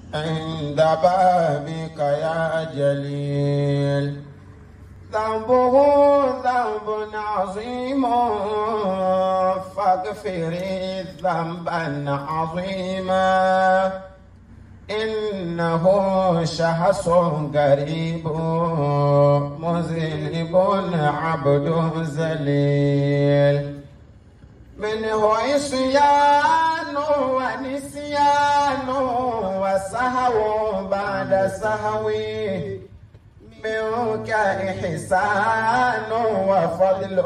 عند بابك يا جليل ذنبه ذنب عظيم فاغفر ذنبا عظيما إنه شخص قريب مذنب عبد ذليل منه عصيان ونسيان وسهو بعد سهو منك إحسان وفضل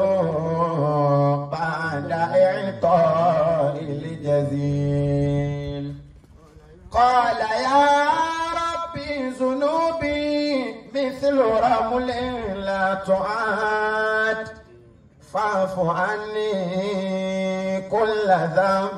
بعد إعطاء الجزيل قال يا ربي ذنوبي مثل رمل لا تعاد فاعف عني كل ذنب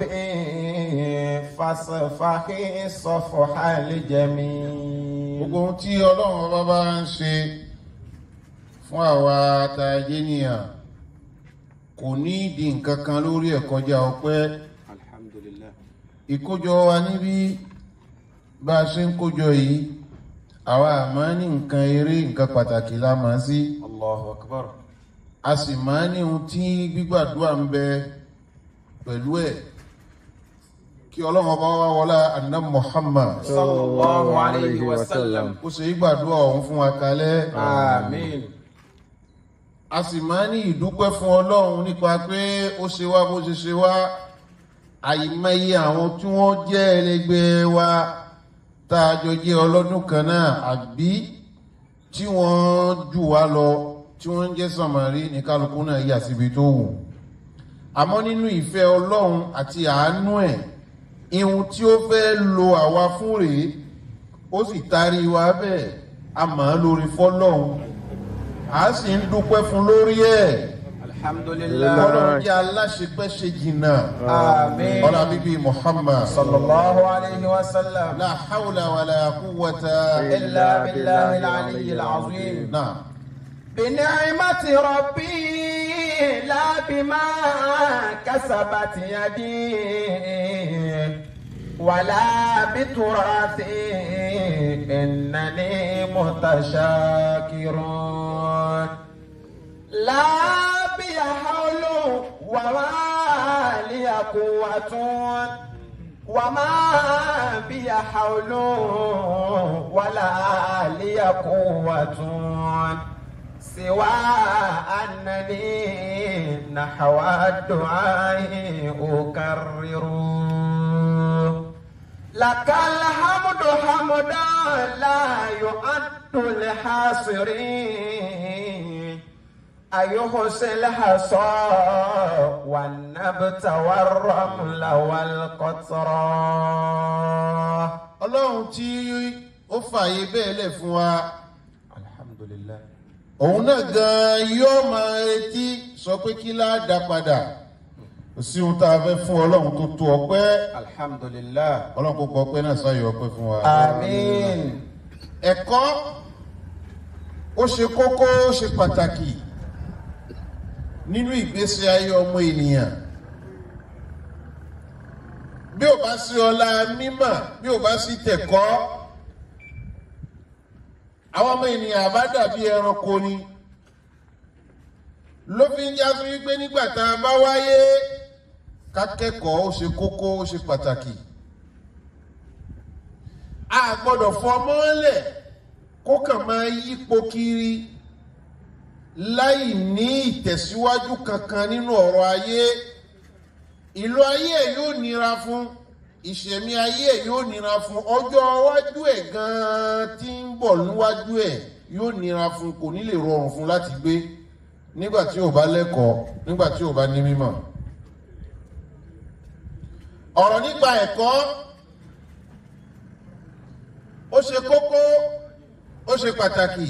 فاصفح صفح الجميل gbogbo ohun tí ọlọ́run ọba bá ń ṣe fún àwa àtàjẹ́ nìyàn kò ní ìdí nǹkan kan lórí ẹ̀ kọjá ọpẹ́ alhamdulillah ìkójọ wa níbí bá a ṣe ń kójọ yìí àwa àmọ́ ní nǹkan eré nǹkan pàtàkì la mọ̀ sí allahu akbar a sì máa ní ohun tí gbígbàdúrà ń bẹ pẹ̀lú ẹ̀ kí ọlọ́run ọba wa wọlá anna muhammad sallallahu alayhi wa sallam kó ṣe gbígbàdúrà ọ̀hún fún wa kalẹ̀ amin a sì máa ní ìdúpẹ́ fún ọlọ́run nípa pé ó ṣe wá bó ṣe ṣe wá àìmọye àwọn tí wọ́n jẹ́ ẹlẹgbẹ́ wa tá a jọ jẹ́ ọlọ́dún kan náà àbí tí wọ́n jù wá lọ tí wọ́n ń jẹ́ sàmárì ní kálukú náà yà síbi tó wù àmọ́ nínú ìfẹ́ ọlọ́run àti àánú ẹ̀ ihun tí ó fẹ́ lo àwa fún rèé ó sì taari wa bẹ́ẹ̀ a máa lórí fọ́lọ́run a sì ń dúpẹ́ fún lórí ẹ̀ alhamdulillah ọlọ́run jẹ́ aláṣepẹ́ ṣe jìnnà amin ọlá bíbí muhammad sallallahu alayhi wa sallam la hawla wa la quwwata illa billahi al-ali al-azim náà بنعمة ربي لا بما كسبت يدي ولا بتراثي إنني متشاكر لا بي حول وما لي قوة وما بي حول ولا لي قوة سوى أنني نحو الدعاء أكرر لك الحمد حمدا لا يعد لحاصرين أيحسن الحصى والنبت والرمل والقطرة ọlọ́run tí ó fààyè bẹ́ẹ̀ lẹ̀ fún wa alhamdulillah òun náà gan yóò máa retí sọ pé kí láàdá padà kò sí ohun tá a fẹ́ fún ọlọ́run tó tó ọpẹ́ alhamdulillah ọlọ́run kò kọ ọpẹ́ náà sáyọ ọpẹ́ fún wa. amin ẹ̀kọ́ ó ṣe kókó ó ṣe pàtàkì nínú ìgbésí ayé ọmọ ènìyàn bí ò bá sí ọlá mímọ̀ bí ò bá sí tẹ̀kọ́ àwọn ọmọ ènìyàn àbá dàbí ẹranko ni ló fi ń jásí wípé nígbà tá a bá wáyé ká kẹ́kọ̀ọ́ ó ṣe kókó ó ṣe pàtàkì a gbọ́dọ̀ fọmọ́lẹ̀ kó kàn máa yípo kiri láì ní ìtẹ̀síwájú kankan nínú ọ̀rọ̀ ayé ìlú ayé ẹ̀ yóò nira fún ìṣẹ̀mí ayé ẹ̀ yóò nira fún ọjọ́ iwájú ẹ̀ gan-an tí ń bọ̀ níwájú ẹ̀ yóò nira fún kò ní lè rọrùn fún láti gbé nígbà tí ò bá lẹ́kọ̀ọ́ nígbà tí ò bá ní mímọ̀ ọ̀rọ̀ nípa ẹ̀kọ́ ó ṣe kókó ó ṣe pàtàkì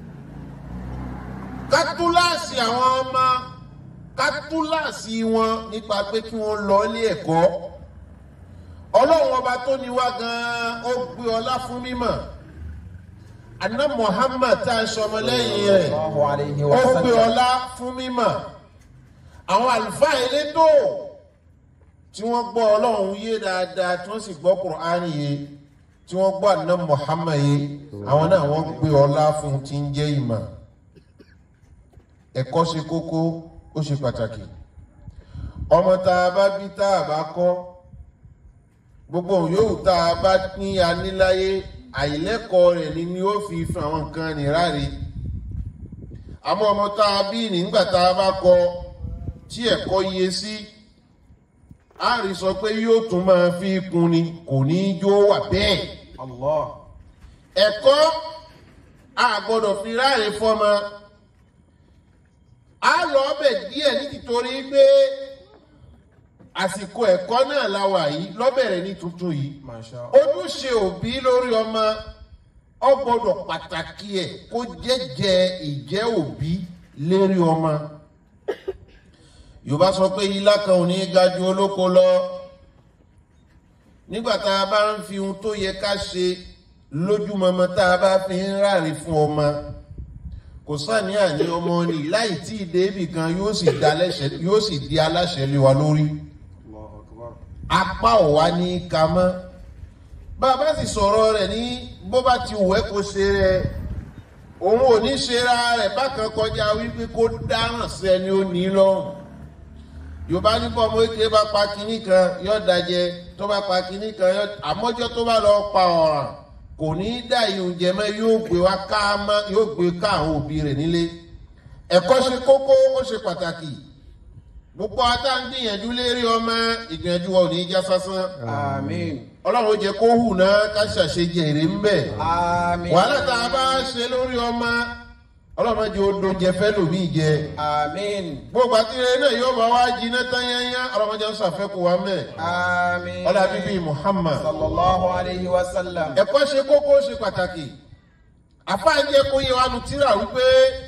kátúláàsì àwọn ọmọ kátúláàsì wọn nípa pé kí wọ́n lọ ilé ẹ̀kọ́ ọlọ́run ọba tó ní wá gan-an ó gbé ọlá fún mímọ̀ àná muhammad tá a sọmọ lẹ́yìn rẹ̀ sallallahu alayhi ó wa gbé sallam ọlá fún mímọ̀ àwọn àlùfáà elétò tí wọ́n gbọ́ ọlọ́run yé dáadáa tí wọ́n sì gbọ́ kùránì yé tí wọ́n gbọ́ àná Muhammad yìí àwọn náà wọ́n gbé ọlá fún un tí ń jẹ́ ìmọ̀ ẹ̀kọ́ ṣe kókó ó ṣe pàtàkì ọmọ tá a bá bí tá a bá kọ́ gbogbo òun yóò tá a bá ní aníláyé àìlẹ́kọ̀ọ́ rẹ̀ ni ni ó fi fún àwọn nǹkan nìráre àmọ́ ọmọ tá a bí nígbà tá a bá kọ́ tí ẹ̀kọ́ yẹ sí a rí sọ pé yóò tún máa fi kún ni kò ní í jó wà bẹ́ẹ̀ Allah. ẹ̀kọ́ a gbọ́dọ̀ fi ráre fọ́mọ a lọ ọbẹ̀ díẹ̀ ní títorí pé àsìkò ẹ̀kọ́ náà la wà yìí lọ́bẹ̀rẹ̀ ní tuntun yìí Masha ojúṣe òbí lórí ọmọ ọ gbọ́dọ̀ pàtàkì ẹ̀ kó jẹ́jẹ́ ìjẹ́ òbí lérí ọmọ yorùbá sọ pé ilá kan ò ní ga ju olóko lọ nígbà tá a bá ń fi ohun tó yẹ ká ṣe lójúmọmọ tá a bá fi ń ráre fún ọmọ kò sáníyàn ní ọmọ ni láì tí ì débì kan yóò sì di aláṣẹ- yóò sì di aláṣẹ lé wa lórí Allahu Akbar. apá ò wá ní ka mọ́ bàbá sì sọ̀rọ̀ rẹ̀ ní bó bá ti wẹ̀ kó ṣe rẹ̀ òun ò ní ṣera rẹ̀ bákan kọjá wípé kó dáràn sí ẹni ó ní lọ́rùn yorùbá ní bọ́ ọmọ èké bá pa kinní kan yọ dajẹ tó bá pa kinní kan yọ àmọ́jọ́ tó bá lọ pa ọ̀ràn kò ní í dá ìhùn jẹmọ́ yóò gbé wá ká mọ́ yóò gbé ká àwọn òbí rẹ̀ nílé ẹ̀kọ́ ṣe kókó ó ṣe pàtàkì gbogbo ata ń gbìyànjú lérí ọmọ ìgbìyànjú wa ò ní í já sásán Àmín. ọlọ́run ó jẹ́ kó hù náà ká ṣàṣejì èrè ń bẹ̀ Àmín. wàhálà tá a bá ṣe lórí ọmọ ọlọ́run jẹ́ odò jẹ fẹ́ lòmí jẹ Àmín. gbogbo àtìrẹ náà yóò bá wá jiná tán yányá ọlọ́run jẹ́ sàfẹ́kù wa mẹ́ Àmín. ọlá bíbí Muhammad Sallallahu alayhi wa sallam. ẹ̀kọ́ ṣe kókó ṣe pàtàkì àfáàjẹ́ kó yẹ wa nu tíra wípé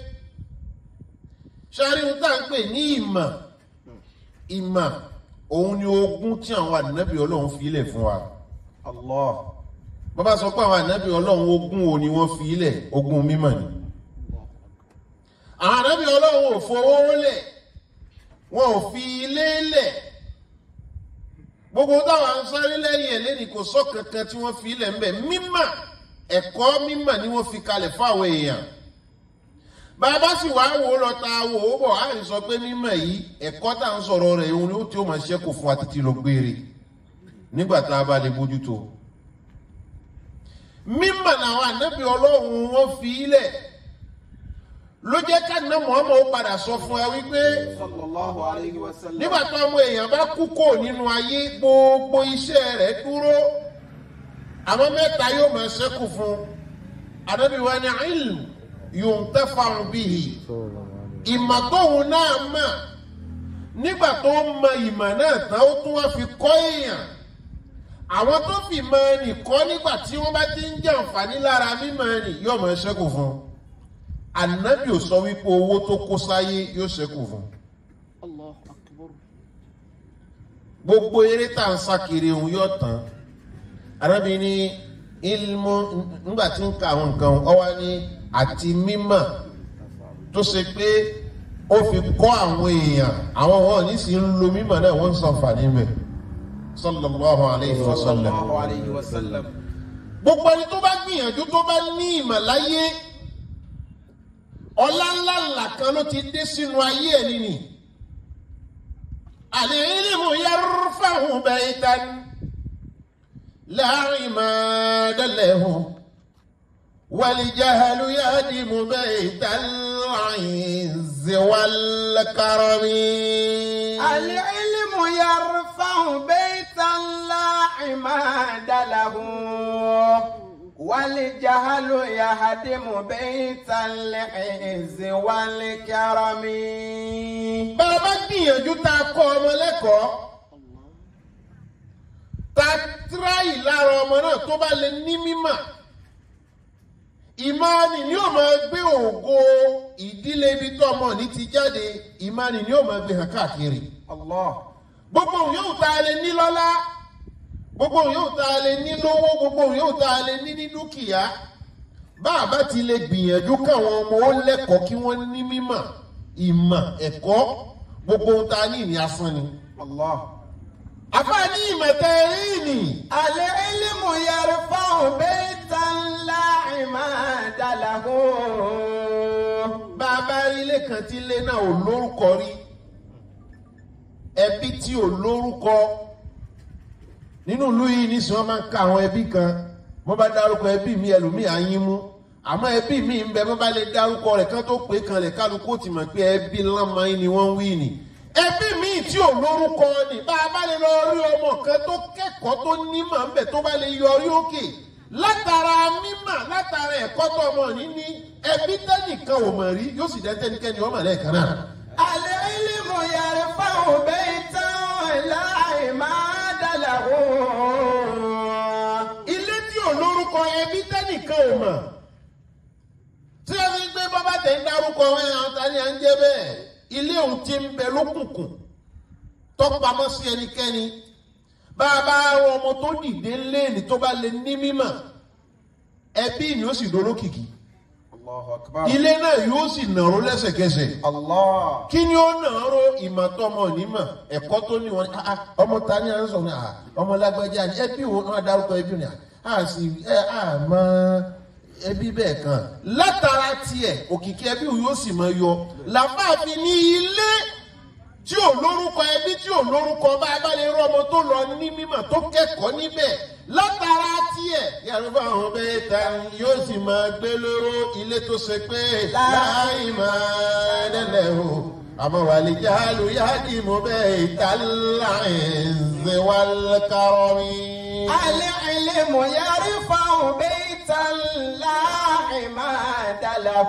ṣáárí ohun tá à ń pè ní ìmọ̀ ìmọ̀ òun ni ogún tí àwọn ànábì ọlọ́run fi ilẹ̀ fún wa Allah. bàbá sọ pé àwọn ànábì ọlọ́run ogún wo ni wọ́n fi ilẹ̀ ogún mímọ̀ ni àwọn ànábì ọlọ́run ò fowó lẹ̀ wọn ò fi ilé lẹ̀ gbogbo táwọn ń sáré lẹ́yìn ẹ̀ lẹ́ni kò sọ kankan tí wọ́n fi ilẹ̀ ń bẹ̀ mímọ̀ ẹ̀kọ́ mímọ̀ ni wọ́n fi kalẹ̀ fáwọn èèyàn bàbá sì wá wò ó lọ ta wò ó bọ̀ á rí sọ pé mímọ̀ yìí ẹ̀kọ́ tá à ń sọ̀rọ̀ rẹ̀ òun ni ó tí ó máa ṣẹ́kù fún wa títí lọ gbére nígbà tá a bá lè bójútó mímọ̀ làwọn ànábì ọlọ́run wọn fi ilẹ̀ ló jẹ́ ká ná Muhammad ó padà sọ fún ẹ wípé Sallallahu alayhi wa sallam. nígbà tó ọmọ èèyàn bá kú kò nínú ayé gbogbo iṣẹ́ rẹ̀ dúró àwọn mẹ́ta yóò máa ṣẹ́kù fún ànábì wa ní ilm yuntafa'u bihi ìmọ̀ tóun náà mọ̀ nígbà tó ń mọ ìmọ̀ náà tán ó tún wá fi kọ́ èèyàn àwọn tó fi mọ ẹnì kọ́ nígbà tí wọ́n bá ti ń jẹ àǹfààní lára mímọ̀ ẹnì yóò máa ṣẹ́kù fún ànábì ò sọ wípé owó tó kó sáyé yóò ṣẹ́kù fún الله أكبر gbogbo eré tá à ń sá kiri òun yóò tán arábìnrin ní ilmu nígbà tí ń ka àwọn nǹkan ọwá ní àti mímọ̀ tó ṣe pé ó fi kọ́ àwọn èèyàn àwọn wọn ní sì ń lo mímọ̀ náà wọ́n ń sànfàní mẹ́ sallallahu alayhi wa sallam Sallallahu alayhi wa sallam. gbogbo ẹni tó bá gbìyànjú tó bá ní ìmọ̀ láyé ọlá ńlá ńlá kan ló ti dé sínú ayé ẹ̀ nìyí العلم يرفع بيتا لا عماد له والجهل يهدم بيت العز والكرم العلم يرفع بيتا لا عماد له والجهل يهدم بيت العز والكرم bàbá gbìyànjú tá a kọ́ ọmọ lẹ́kọ̀ọ́ tá a tíráì lára ọmọ náà tó bá lè ní mímọ̀ ìmánì ni yóò máa gbé ògo ìdílé ibi tó ọmọ ní ti jáde ìmánì ni yóò máa gbé hàn káàkiri الله gbogbo òun yóò tá a lè ní lọ́lá gbogbo òun yóò tá a lè ní lówó gbogbo òun yóò tá a lè ní ní dúkìá bá a bá ti lè gbìyànjú káwọn ọmọ ó lẹ́kọ̀ọ́ kí wọ́n ní mímọ̀ ìmọ̀ ẹ̀kọ́ gbogbo ohun tá a ní ìní asán ni. الله àfáàní ìmọ̀ tẹ́ ẹ rí ni العلم يرفع ilé kan tí ilé náà ò lórúkọ rí ẹbí tí ò lórúkọ nínú ìlú yìí nísìnyí wọn máa ń ka àwọn ẹbí kan wọn bá dárúkọ ẹbí mi ẹlòmíì á yín mú àmọ́ ẹbí mi ń bẹ wọn bá lè dárúkọ rẹ̀ kán tó pé kan lè kálukú ó ti mọ̀ pé ẹbí ńlámọ yín ni wọ́n ń wí ni ẹbí mi tí ò lórúkọ ni bá a bá lè lọ rí ọmọ kan tó kẹ́kọ̀ọ́ tó nímọ̀ ń bẹ tó bá lè yọrí òkè látara mímọ̀ látara ẹ̀kọ́ tó ọmọ ní ní ẹbí tẹ́nìkan ò mọ̀ rí yóò sì dẹ́ tẹ́nikẹ́ni ọmọ lẹ́ẹ̀kan náà. العلم يرفع بيتا لا عماد له ilé tí ò lórúkọ ẹbí tẹ́nìkan ò mọ̀ tí a fi gbé bábà tẹ̀ ń dárúkọ wọn àwọn ta ni à ń jẹ́ bẹ́ẹ̀ ilé òun ti ń bẹ lókùnkùn tọ́pamọ́ sí ẹnikẹ́ni bá a bá rọ ọmọ tó dìde léènì tó bá lè ní mímọ̀ ẹbí ni ó sì dolókìkí الله أكبر ilé náà yóò sì nàró lẹ́sẹ̀kẹsẹ̀ الله kí ni ó nàró ìmọ̀tọ́mọ onímọ̀ ẹ̀kọ́ tó ní wọn ah, ah, ọmọ ta ni à ń sọ ní ah, ọmọ lágbájá ni ẹbí wo wọn dárúkọ ẹbí ni a sì ẹ àmọ́ ẹbí bẹ́ẹ̀ kan látara tiẹ̀ òkìkí ẹbí wo yóò sì mọ yọ làbáàfin ní ilé tí ò lórúkọ ẹbí tí ò lórúkọ bá a bá lè rọ ọmọ tó lọ ní mímọ̀ tó kẹ́kọ̀ọ́ níbẹ̀ látara tiẹ̀ yàrá fún àwọn bẹ́ẹ̀ ta yóò sì máa gbé lóró ilé tó ṣe pé láì máa dẹ́lẹ̀ o àmọ́ wàlí jáàlú yáàdì mú bẹ́ẹ̀ ta láì ṣe wá kárọ́ mi. العلم يرفع بيتا لا عماد له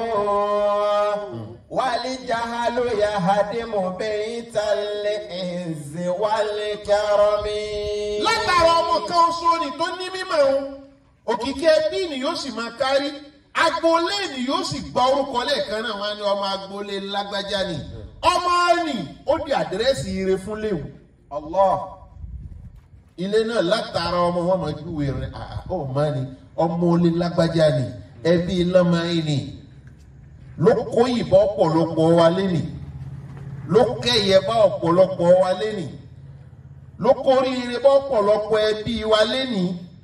والجهل يهدم بيت العز والكرم látara ọmọ kan oṣù ni tó ní mímọ̀ òun òkìkí ẹbí ni yóò sì máa kárí agboolé ni yóò sì gba orúkọ lẹ́ẹ̀kan náà wọn á ní ọmọ agboolé lágbájá ni ọmọ ni ó di àdírẹ́sì ire fún léwu الله ilé náà látara ọmọ wọn máa júwe rẹ àà ó máa ní ọmọ olè lágbájá ni ẹbí lọ́mọ yìí ni ló kó ìbọn ọ̀pọ̀lọpọ̀ wa lẹ́nì ló kẹ́yẹ bá ọ̀pọ̀lọpọ̀ wa lẹ́nì ló kóríire bá ọ̀pọ̀lọpọ̀ ẹbí wa lẹ́nì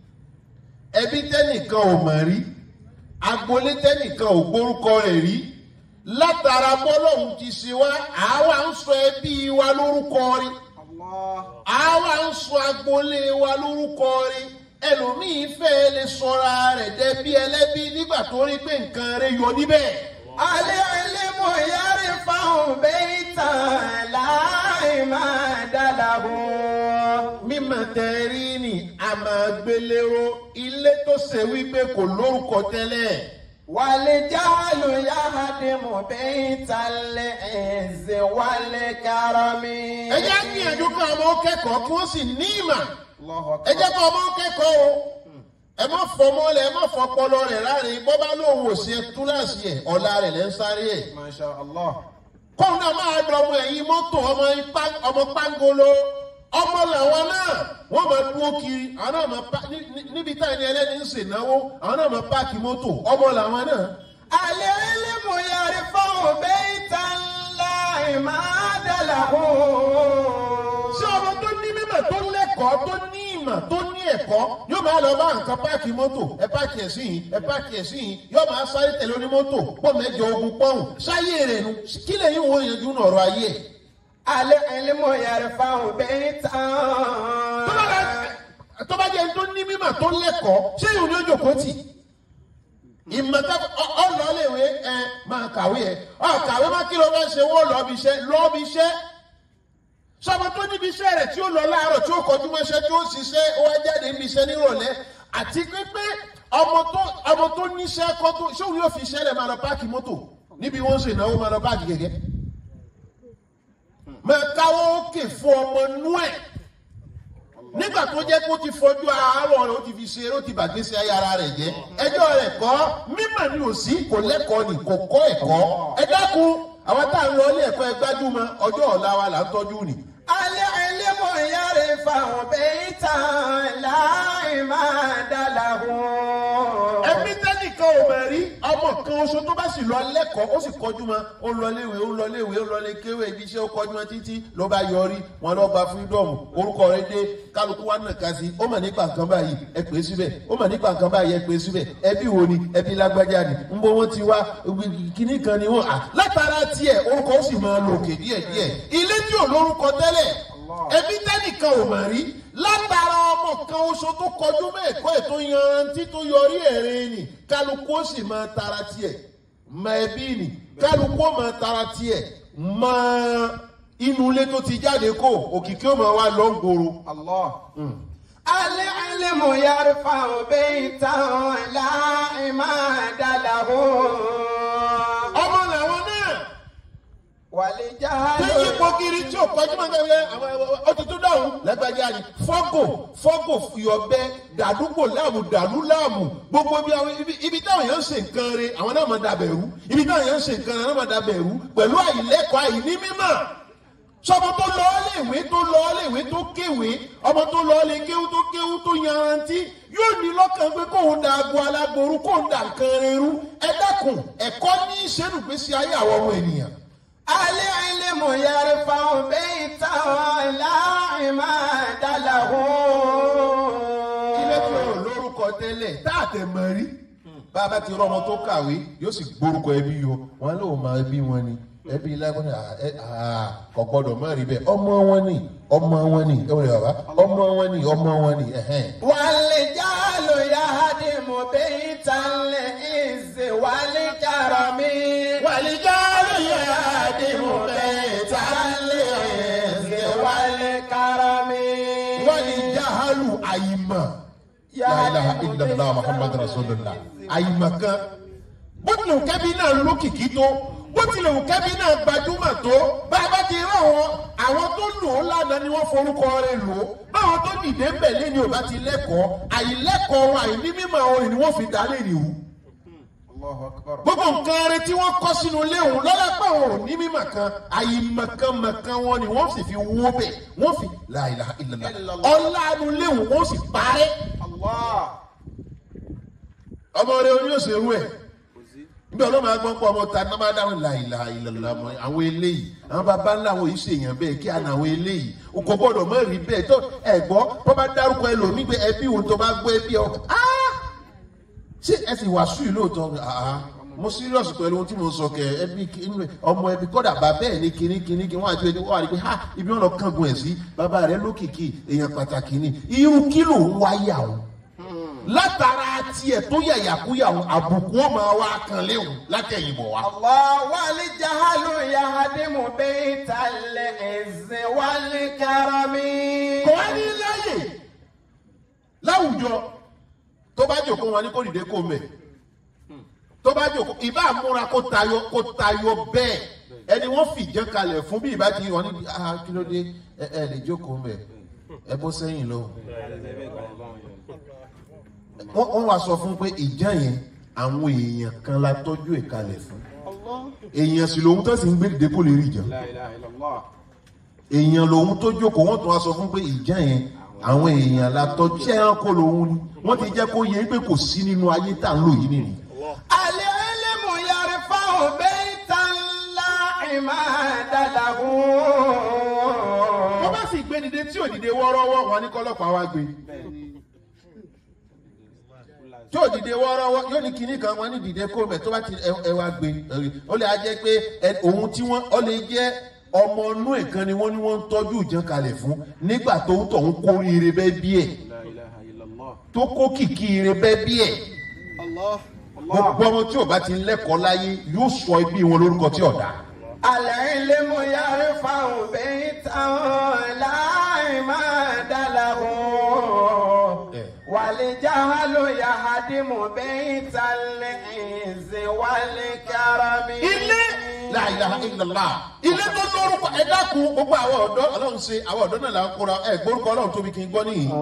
ẹbí tẹ́nìkan ò mọ̀ rí agboolé tẹ́nìkan ò gbórúkọ rẹ̀ rí látara bọ́lọ́hún ti ṣe wá àwa ń sọ ẹbí wa lórúkọ rí الله àwa ń sọ agboolé wa lórúkọ rí ẹlòmíín fẹ́ lè sọra rẹ̀ dẹbí ẹlẹ́bí nígbà tó rí pé nǹkan rẹ̀ yọ níbẹ̀. العلم يرفع بيتا لا عماد له mímọ̀ tẹ́rí ni a máa gbélérò ilé tó ṣe wípé kò lórúkọ tẹ́lẹ̀. والجهل يهدم بيت العز والكرم ẹ jẹ́ á gbìyànjú kí ọmọ kẹ́kọ̀ọ́ kí wọ́n sì ní ìmọ̀. الله ẹ jẹ́ أكبر kí ọmọ kẹ́kọ̀ọ́ o. ẹ má fọmọ lẹ ẹ má fọpọlọ rẹ̀ láre bọ́ bá lóun ò ṣe túláàsì ẹ̀ ọ̀la rẹ̀ lẹ́ ń sáré ẹ̀. ما شاء الله kóun náà máa dọ̀ ọmọ ẹ̀yìn mọ́tò ọmọ ipá- ọmọ pangolo ọmọ làwọn náà wọ́n máa dúró kiri àwọn náà máa pa ní- ní- níbi táyà ní ẹlẹ́ni ń ṣènáwó àwọn náà máa páàkì mọ́tò ọmọ làwọn náà. العلم يرفع بيتا لا عماد له ṣé ọmọ tó ní mímọ̀ tó lẹ́kọ̀ọ́ tó ní ìmọ̀ tó ní ẹ̀kọ́ yóò máa lọ bá nǹkan páàkì mọ́tò ẹ páàkì ẹ̀ sí yìí ẹ páàkì ẹ̀ sí yìí yóò máa sáré tẹ̀lé onímọ́tò pọ̀ mẹ́jọ ogun pọ́hùn sáyé rẹ̀ nu kí lẹ́yìn wo yanjú nù ọ̀rọ̀ ayé ẹ̀. العلم يرفع بيتا tó bá lọ- tó bá jẹ́ tó ní mímọ̀ tó lẹ́kọ̀ọ́ ṣé ìhùn ní ojú kò tì ìmọ̀ta ọlọ́ọ̀lẹ́wé ẹ máa kàwé ẹ ọ kàwé má kí ló bá ṣe wọ́n lọ́ọ́bì iṣẹ́ lọ́ọ́bì iṣẹ́ sọmọ tó níbi iṣẹ́ rẹ̀ tí ó lọ láàárọ̀ tí ó kọjú mọ́ṣẹ́ tí ó ṣiṣẹ́ ó wá jáde níbi iṣẹ́ nírọ̀lẹ́ àti pé ọmọ tó ọmọ tó níṣẹ́ kọ́ tó ṣé òun yóò fi iṣẹ́ rẹ̀ máa lọ páàkì mọ́tò níbi wọ́n ń ṣe ìnáwó máa lọ páàkì gẹ́gẹ́ máa káwọ́ òkè fún ọmọ nú ẹ̀ nígbà tó jẹ́ kó ti fojú àárọ̀ rẹ̀ ó ti fi ṣe eré ó ti bàgbé sí ayé ara rẹ̀ jẹ́ ẹjọ́ rẹ̀ kọ́ mímọ̀ ni ò sí kò lẹ́kọ̀ọ́ ni kò kọ́ ẹ̀kọ́ ẹ dákun àwọn tá à ń lọ ilé ẹ̀kọ́ ẹ gbájúmọ́ ọjọ́ ọ̀la wa là ń tọ́jú ni. العلم يرفع بيتا لا عماد له ẹbí tẹ́nìkan ò mọ̀ rí ọmọ kan oṣù tó bá sì lọ lẹ́kọ̀ọ́ ó sì kọjú mọ́ ó lọ léwe ó lọ léwe ó lọ lé kéwé ibi iṣẹ́ ó kọjú mọ́ títí ló bá yọrí wọn lọ gba freedom orúkọ rẹ̀ dé kálukú wa nàka sí ó mọ̀ nípa nǹkan báyìí ẹ pè é síbẹ̀ ó mọ̀ nípa nǹkan báyìí ẹ pè é síbẹ̀ ẹbí wo ni ẹbí lágbájá ni ń bọ́ wọ́n ti wá kíní kan ni wọ́n à látara tiẹ̀ orúkọ ó sì máa lò òkè díẹ̀díẹ̀ ilé tí ò lórúkọ tẹ́lẹ̀ ẹbí tẹ́nìkan ò mà rí látara ọmọ kan oṣù tó kọjú mẹ́ẹ̀kọ́ ẹ̀ tó yanrantí tó yọrí ẹ̀rín ni kálukú ó sì máa tara tiẹ̀ mọ ẹbí ni kálukú ó máa tara tiẹ̀ mọ inú ilé tó ti jáde kó òkìkí ó máa wá lọ ń gbòòrò. Allah. العلم يرفع بيتا لا عماد له ọmọ làwọn náà والجهل tí yípo kiri tí ò kọjú mọ́ gẹ́gẹ́ àwọn ọtí tó dáhùn lágbájá ni fọ́gò fọ́gò fìyọ̀bẹ dàdúgbò láàmù dàlú láàmù gbogbo bí àwọn ibi ibi táwọn èèyàn ń ṣe nǹkan re àwọn náà máa dabẹ̀ rú ibi táwọn èèyàn ń ṣe nǹkan re àwọn náà máa dabẹ̀ rú pẹ̀lú àìlẹ́kọ̀ọ́ àìní mímọ̀ sọmọ tó lọ léèwé tó lọ léèwé tó kéwé ọmọ tó lọ lé kéwú tó kéwú tó yanrantí yóò ní lọ́kàn pé kóun da agbo alágboru kóun da nǹkan rerú ẹ dákun ẹ̀kọ́ ní ìṣẹ́nugbésí ayé àwọn ọmọ ènìyàn. العلم يرفع بيتا لا عماد له ilé tí o lórúkọ tẹ́lẹ̀ tá a tẹ̀ mọ̀ rí bàbá ti rọmọ tó kàwé yóò sì gbórúkọ ẹbí yọ wọn lóò máa ẹbí wọn ni ẹbí lágbọ́n ní kò gbọ́dọ̀ má rí bẹ́ẹ̀ ọmọ wọn ni ọmọ wọn ni ẹ wọlé bàbá ọmọ wọn ni ọmọ wọn ni ẹ̀hẹ́n. والجهل يهدم بيت العز والكرم والجهل يهدم بيت العز والكرم wọ́n ní jahalu àyìmọ̀ la ilaha illallah muhammadu rasulillah àyìmọ̀ kan bó tilẹ̀ wù kẹ́bí náà lókìkí tó bó tilẹ̀ wù kẹ́bí náà gbajúmọ̀ tó bá a bá ti rí àwọn àwọn tó lò ó lánàá ni wọ́n forúkọ rẹ̀ lò ó báwọn tó dìde ń bẹ̀ lẹ́ni ò bá ti lẹ́kọ̀ọ́ àìlẹ́kọ̀ọ́ wọn àìní mímọ̀ orin ni wọ́n fi dá lé nìhú Allahu akbar. gbogbo nǹkan rẹ tí wọ́n kọ́ sínú ilé òun lọ́lápẹ́ òun ò ní mímọ̀ kan àyìmọ̀kànmọ̀kàn wọn ni wọ́n sì fi wó bẹ̀ wọ́n fi la ilaha illallah ọ̀làánú ilé òun wọ́n sì parẹ́ Allah. ọmọ rẹ oní òṣèlú ẹ̀ níbi ọlọ́mọ agbọ́n pọ̀ ọmọ ta ní wọ́n máa dáhùn la ilaha illallah mọ́ àwọn eléyìí àwọn bàbá ńlá àwọn yìí ṣèyàn bẹ́ẹ̀ kí àná àwọn eléyìí o kò gbọ́dọ̀ mọ́ rí bẹ́ẹ̀ tó ẹ̀gbọ́ bọ́ bá dárúkọ ẹlòmíì pé ẹbí òun tó bá gbọ́ ẹbí ọ ṣé ẹ sì wàásù yìí lóòótọ́ àá mo serious pẹ̀lú ohun tí mo sọ kẹ ẹbí kí- ọmọ ẹbí kọ́dà bá bẹ́ẹ̀ ní kinní kinní kí wọ́n àti ẹni wọ́n wà ní pé ha ibi wọn lọ kángun ẹ̀ sí bàbá rẹ lókìkí èèyàn pàtàkì ni irú kí ló ń wáyà o látara tiẹ̀ tó yàyàkúyà o àbùkù ó máa wá kan léwu látẹ̀yìnbọ̀ wa. الله والجهل يهدم بيت العز والكرم kò wá ní láyè láwùjọ tó bá jòkó wọn ní kó dìde kó mẹ tó bá jòkó ìbá múra kó tayọ kó tayọ bẹ́ẹ̀ ẹni wọ́n fìjẹ kalẹ̀ fún bí ìbá ti wọn ní ah kí ló dé ẹ ẹ lè jókòó mẹ ẹ bó sẹ́yìn lọ. wọ́n wọ́n wá sọ fún pé ìjà yẹn àwọn èèyàn kan la tọ́jú ẹ̀ kalẹ̀ fún èèyàn sì lòun tó sì ń gbé dìde kó lè rí ìjà La ilaha illallah. èèyàn lòun tó jókòó wọn tún wá sọ fún pé ìjà yẹn àwọn èèyàn la tọ́jú ṣé ẹranko lòun ni wọ́n ti jẹ́ kó yẹ pé kò sí nínú ayé tá à ń lò yìí nìyí. العلم يرفع بيتا لا عماد له wọ́n bá sì gbé dìde tí ò dìde wọ́ọ́rọ́wọ́ wọn ní kọ́lọ́pàá wá gbé tí ò dìde wọ́ọ́rọ́wọ́ yóò ní kinní kan wọn ní dìde kó mẹ́ tó bá ti ẹ ẹ wá gbé ó lè á jẹ́ pé ẹ òun tí wọ́n ó lè jẹ́ ọmọ inú ẹ̀ kan ni wọ́n ní wọ́n ń tọ́jú ìjàn kalẹ̀ fún nígbà tó ń tọ̀ ń kórìíre bẹ́ẹ̀ bí ẹ̀ La ilaha illallah. tó kó kìkì ire bẹ́ẹ̀ bí ẹ̀ Allah. gbogbo ọmọ tí ò bá ti lẹ́kọ̀ọ́ láyé yóò sọ ẹbí wọn lórúkọ tí ọ̀dà. العلم يرفع بيتا لا عماد له والجهل يهدم بيت العز والكرم ilé la ilaha illallah ilé tó lórúkọ ẹ dákun gbogbo àwọn ọ̀dọ́ ọlọ́run ṣe àwọn ọ̀dọ́ náà là ń kóra ẹ gbórúkọ ọlọ́run tóbi kí n gbọ́ nìyí.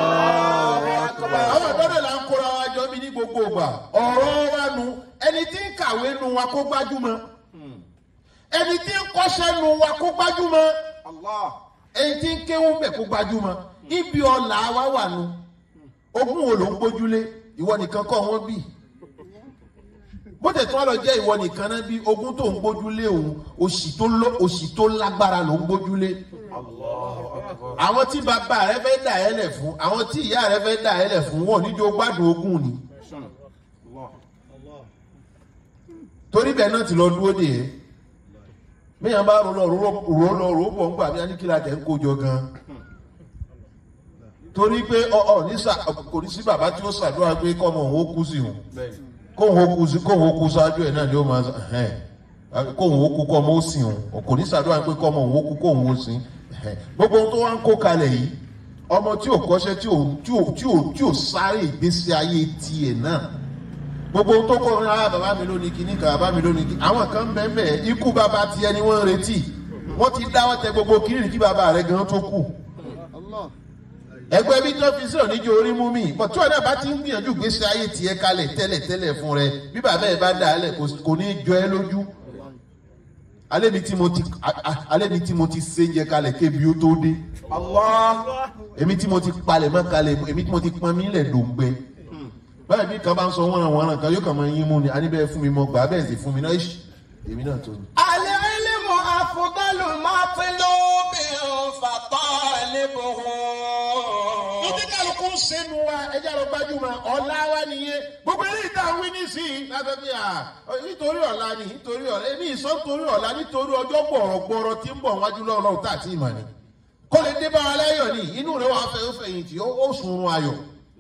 àwọn ọ̀dọ́ náà là ń kóra wa jọ bí ní gbogbo ìgbà ọ̀rọ̀ wa nu ẹni tí ń kàwé nu wa kó gbájúmọ́ ẹni tí ń kọ́ṣẹ́ nu wa kó gbájúmọ́ Allah. ẹni tí ń kéwú bẹ̀ kó gbájúmọ́ ibi ọ̀la wa wà nu ogún wo ló ń gbójúlé ìwọ nìkan kọ́ wọ́n bì bó tẹ̀ tí wọ́n lọ jẹ́ ìwọ nìkan náà bí ogún tó ń gbójúlé òun òṣì tó lọ òṣì tó lágbára ló ń gbójúlé Allahu Akbar. àwọn tí bàbá rẹ fẹ́ dà ẹ́ lẹ̀ fún àwọn tí ìyá rẹ fẹ́ dà ẹ́ lẹ̀ fún wọn níjó gbádùn ogún ni Allah. torí bẹ́ẹ̀ náà ti lọ dúró dè é míyàn bá rò lọ rò lọ rò bọ̀ ń gbà bí aníkìlá tẹ̀ ń kójọ gan torí pé ọ ọ ní sà kò ní sí bàbá tí ó ṣàdúrà pé kọ́mọ òun ó kú sí òun Bẹ́ẹ̀ni. kóhun ó kú sí kóhun ó kú sáájú ẹ̀ náà ni ó máa sọ ẹ̀hẹ́n kóhun ó kú kọ́mọ ó sìn òun kò ní ṣàdúrà pé kọ́mọ òun ó kú kóhun ó sìn ẹ̀hẹ́n gbogbo ohun tó wá ń kó kalẹ̀ yìí ọmọ tí ò kọ́ṣẹ́ tí ò tí ò tí ò tí ò sáré ìgbésí ayé tiẹ̀ náà gbogbo ohun tó kọ́ ọ́n rárá bàbá mi lónìí kìíní kan bàbá mi lónìí kìíní àwọn kan bẹ́ẹ̀ bẹ́ẹ̀ ikú bàbá tiẹ̀ ni wọ́n ń retí wọ́n ti dáwọ́ tẹ gbogbo kiri kí bàbá rẹ̀ gan tó kù ẹgbẹ́ bí tó fi sọ̀rọ̀ níjó orí mú mi pọ̀ tí wọn náà bá ti ń gbìyànjú gbèsè ayé tiẹ̀ kalẹ̀ tẹ́lẹ̀ tẹ́lẹ̀ fún rẹ bí bàbá ẹ̀ bá dà á lẹ̀ kò- kò ní í jọ ẹ́ lójú alẹ́ mi tí mo ti a- a- alẹ́ mi tí mo ti sé jẹ kalẹ̀ kébi ó tó dé Allah. èmi tí mo ti palẹ̀ mọ́ kalẹ̀ èmi tí mo ti pọn mí lẹ̀ dòǹgbẹ báyìí bí kan bá ń sọ wọ́nran wọ́nran kan yóò kàn máa yín mú ni aníbẹ̀ fún mi mọ́ gbà bẹ́ẹ̀ sì fún mi náà ṣì èmi náà tó ni. العلم أفضل مطلوب فطالبه Ìdí kálukú ń sẹ́nu wa ẹja lọ gbajúmọ̀ ọ̀la wa nìyẹn. Gbogbo eléyìí tá a wí nísìnyí lábẹ́ bí a nítorí ọ̀la ni nítorí ọ̀la èmi ìsọ́ nítorí ọ̀la nítorí ọjọ́ gbọ̀rọ̀gbọ̀rọ̀ tí ń bọ̀ wájú lọ́wọ́ tá a ti mọ̀ ni. Kó lè dé bá wa láyọ̀ ni inú rẹ̀ wàá fẹ́ fẹ̀yìntì ó sùn ayọ̀.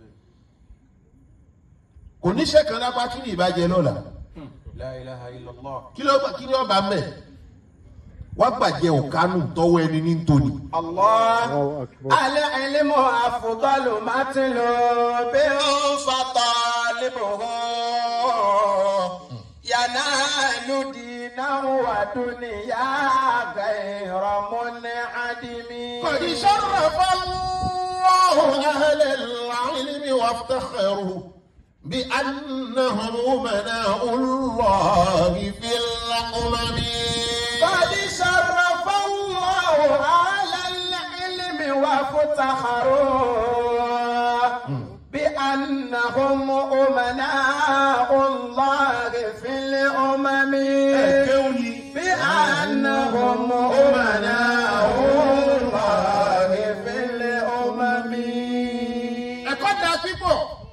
Kò níṣẹ́ kan lápá kí ni ìbàjẹ́ lọ́la. La ilaha illallah. Kí ló kí ni ọba mẹ́? Wá gbàjẹ́ òkánù tọwọ́ ẹni ní ntòní. Allah. العلم أفضل مطلوب فطالبه ينال دينه ودنيا غير منعدم قد شرف الله أهل العلم وافتخروا بأنهم أمناء الله في الأمم قد شرف الله على العلم وافتخروا بأنهم أمناء الله في الأمم بأنهم أمناء الله في الأمم ẹ̀kọ́ da pípọ̀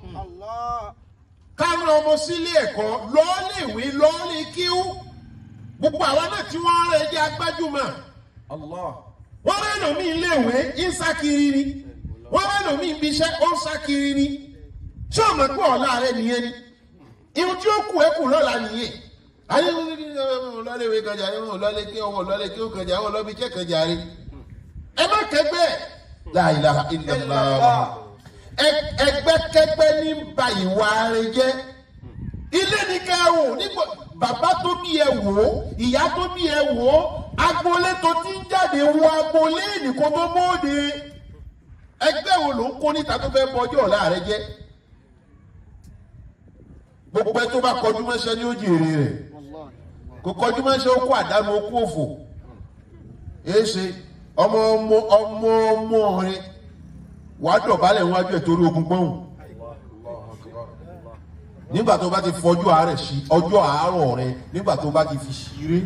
káwọn ọmọ sílé ẹ̀kọ́ lọ́ọ́lẹ̀wé lọ́ọ́lẹ̀ kíú gbogbo àwọn náà tí wọ́n rẹ̀ jẹ́ agbájúmọ̀ Allah. wọ́n rẹ̀ lómi iléèwé ń sá kiri ni wọ́n rẹ̀ lómi ibi iṣẹ́ ó ń sá kiri ni ṣé o mọ̀ pé ọ̀la rẹ̀ nìyẹn ni ihun tí ó kù ẹ́ kù lọ́la nìyẹn ayé wọn ní lọ́lẹ́wé kan jàre wọn lọ́lẹ́ kí ọwọ́ lọ́lẹ́ kí ó kan jàre wọn lọ́bi iṣẹ́ kan jàre ẹ má kẹgbẹ́ la ilaha illallah Ẹ- ẹgbẹ́kẹgbẹ́ ní ba ìwà rẹ jẹ́ ilé ní ká ẹ wò nígbà bàbá tó bí ẹ wò ó ìyá tó bí ẹ wò ó agboolé tó ti ń jáde wo agboolé nìkan tó bóde ẹgbẹ́ wo ló ń kó níta tó fẹ́ bọjọ́ ọ̀la rẹ jẹ́ gbogbo ẹ tó bá kọjú mọ́ṣẹ́ ní ó jèrè rẹ̀ kò kọjú mọ́ṣẹ́ ó kó àdánù ó kó òfò èéṣe ọmọ ọmọ ọmọ ọmọ rẹ wàá dọ̀bálẹ̀ níwájú ẹ̀ torí ogun gbọ́hùn Allahu akbar. nígbà tó bá ti fọjú àárẹ̀ sí ọjọ́ àárọ̀ rẹ nígbà tó bá ti fi ṣeré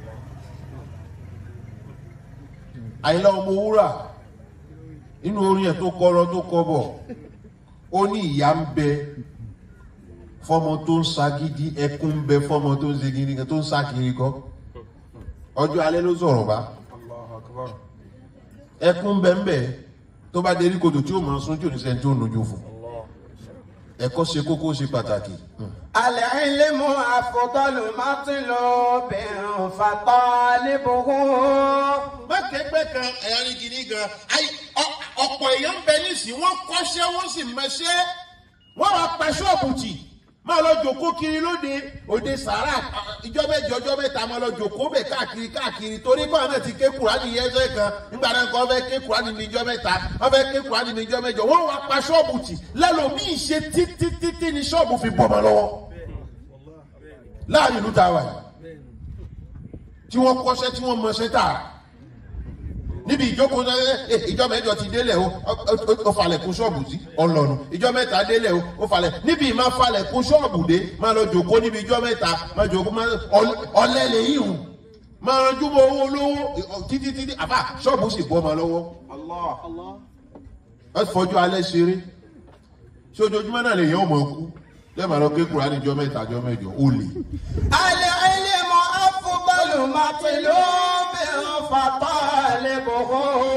àyìnlá ọmọ wúrà nínú orin ẹ̀ tó kọ́rọ́ tó kọ́ bọ̀ ó ní ìyá ń bẹ fọmọ tó ń sagídí ẹkún ń bẹ fọmọ tó ń segin nìkan tó ń sá kiri kọ ọjọ́ alẹ́ ló sọ̀rọ̀ bá Allahu akbar. ẹkún ń bẹ ń bẹ tó bá dérí kodò tí ó máa sún tí ò ní sẹ́ni tó ń lójú fún ẹ̀kọ́ ṣe kókó ṣe pàtàkì. العلم أفضل مطلوب فطالبه mákẹ́gbẹ́ kan ẹ̀yà ní kìíní gan ayi ọ- ọ̀pọ̀ èèyàn ń bẹ nísìnyí wọ́n kọ́ṣẹ́ wọ́n sì mẹ́ṣẹ́ wọ́n wá pa ṣọ́ọ̀bù tì máa lọ jòkó kiri lóde òde sàrà ìjọ mẹ́jọ ọjọ́ mẹ́ta máa lọ jòkó bẹ̀ káàkiri káàkiri torí báwọn náà ti ké kùránì yẹsẹ̀ kan nígbà náà kan fẹ́ ké kùránì ní ìjọ mẹ́ta wọ́n fẹ́ ké kùránì ní ìjọ mẹ́jọ wọ́n wá pa ṣọ́ọ̀bù tì lẹ́lòmíì ṣe títí títí ni ṣọ́ọ̀bù fi bọ̀ mọ́ lọ́wọ́ láàrin ìlú tá a wà yìí tí wọ́n kọ́ṣẹ́ tí wọ́n mọṣẹ́ tà níbi ìjókòó náà ẹ ìjọ mẹ́jọ ti délẹ̀ o ó- ó- ó falẹ̀ kún ṣọ́ọ̀bù sí ọlọ́nu ìjọ mẹ́ta délẹ̀ o ó falẹ̀ níbi ìmá falẹ̀ kún ṣọ́ọ̀bù dé máa lọ jòkó níbi ìjọ mẹ́ta máa jòkó máa ọl- ọlẹ́ lè yí hùn máa ranjú mọ́ owó olówó títí títí àbá ṣọ́ọ̀bù sì bọ́ ọmọ lọ́wọ́ Allah. Allah. ẹ fọjú alẹ́ ṣeré ṣé ojoojúmọ́ náà lè yẹn ò mọ̀ kú lẹ́ẹ̀ma lọ kékeré níjọ mẹ́ta jọ mẹ́jọ ó lè. العلم أفضل مطلوب فطالبه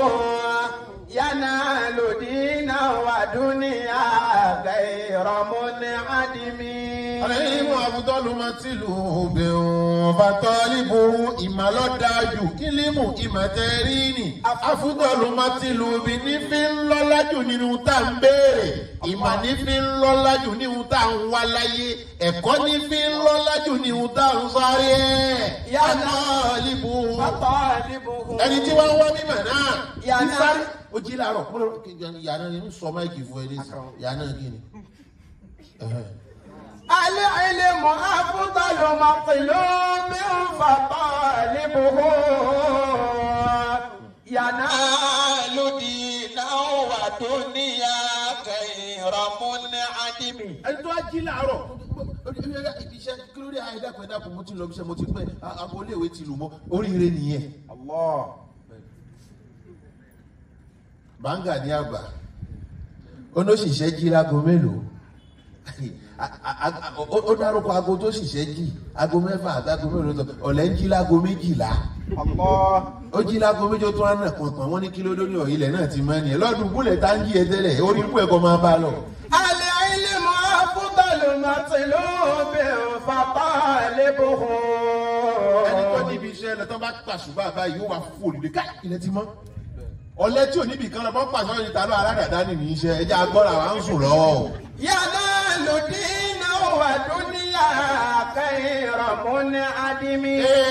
ينال دينا ودنيا غير منعدم Àlẹ́yìnmọ̀ àbútọ́lù máa ti lù bẹ̀rùn bàtọ́lìbò ìmàlọ́dájú kílímù ìmọ̀tẹ́rìnì. Àfútọ́lù máa ti lù bí ní fi ń lọ́lájú nínú tá à ń béèrè. Ìmọ̀ ní fi ń lọ́lájú nínú tá à ń wá láyé. Ẹ̀kọ́ ní fi ń lọ́lájú nínú tá à ń sáré ẹ̀. Yánà líbu. فطالبه Ẹni tí wọ́n wá mímọ̀ náà. Yánà. Ìsáré. Ó jí láàárọ̀. Mo lọ kí yàrá ni ń sọ máìkì fún ẹ ní sàn. Yàrá kí ni? Ẹ̀hẹ̀. العلم أفضل مطلوب فطالبه ينال دينا ودنيا غير منعدم ẹni tó á jí láàárọ̀ ibi iṣẹ́ kí ló dé àìdàpọ̀ ẹ̀dàpọ̀ mo ti lọ iṣẹ́ mo ti pẹ́ aago iléèwé ti lù mọ́ oríire nìyẹn. Allah. bàǹgà ní àgbà onóṣìṣẹ́ jí láago mélòó ó dárúkọ aago tó ṣìṣẹ́ jí aago mẹ́fà àti aago mélòó tó ọ̀lẹ́ ń jí láago méjìlá Allah. ó jí láago méjì ó tún á nà pọ̀npọ̀n wọ́n ní kí ló dé ní ọ̀yìnlẹ̀ náà ti máa ń yẹn lọ́dún búlẹ̀ tá ń jí ẹ tẹ́lẹ̀ orí ikú ẹ̀kọ́ máa bá lọ. العلم أفضل مطلوب فطالبه ẹni tó níbi iṣẹ́ lọ tó bá pàṣùbà báyìí yóò wá fún olùdé ká ilẹ̀ ti mọ́. ọ̀lẹ́ tí ò níbi kan lọ bọ́ pàṣẹ ọ̀yìn tàbí aládàáda nìyí iṣẹ́ ẹjẹ́ agbọ́ra wa ń sùn lọ́wọ́ o. ينال دينا ودنيا غير منعدم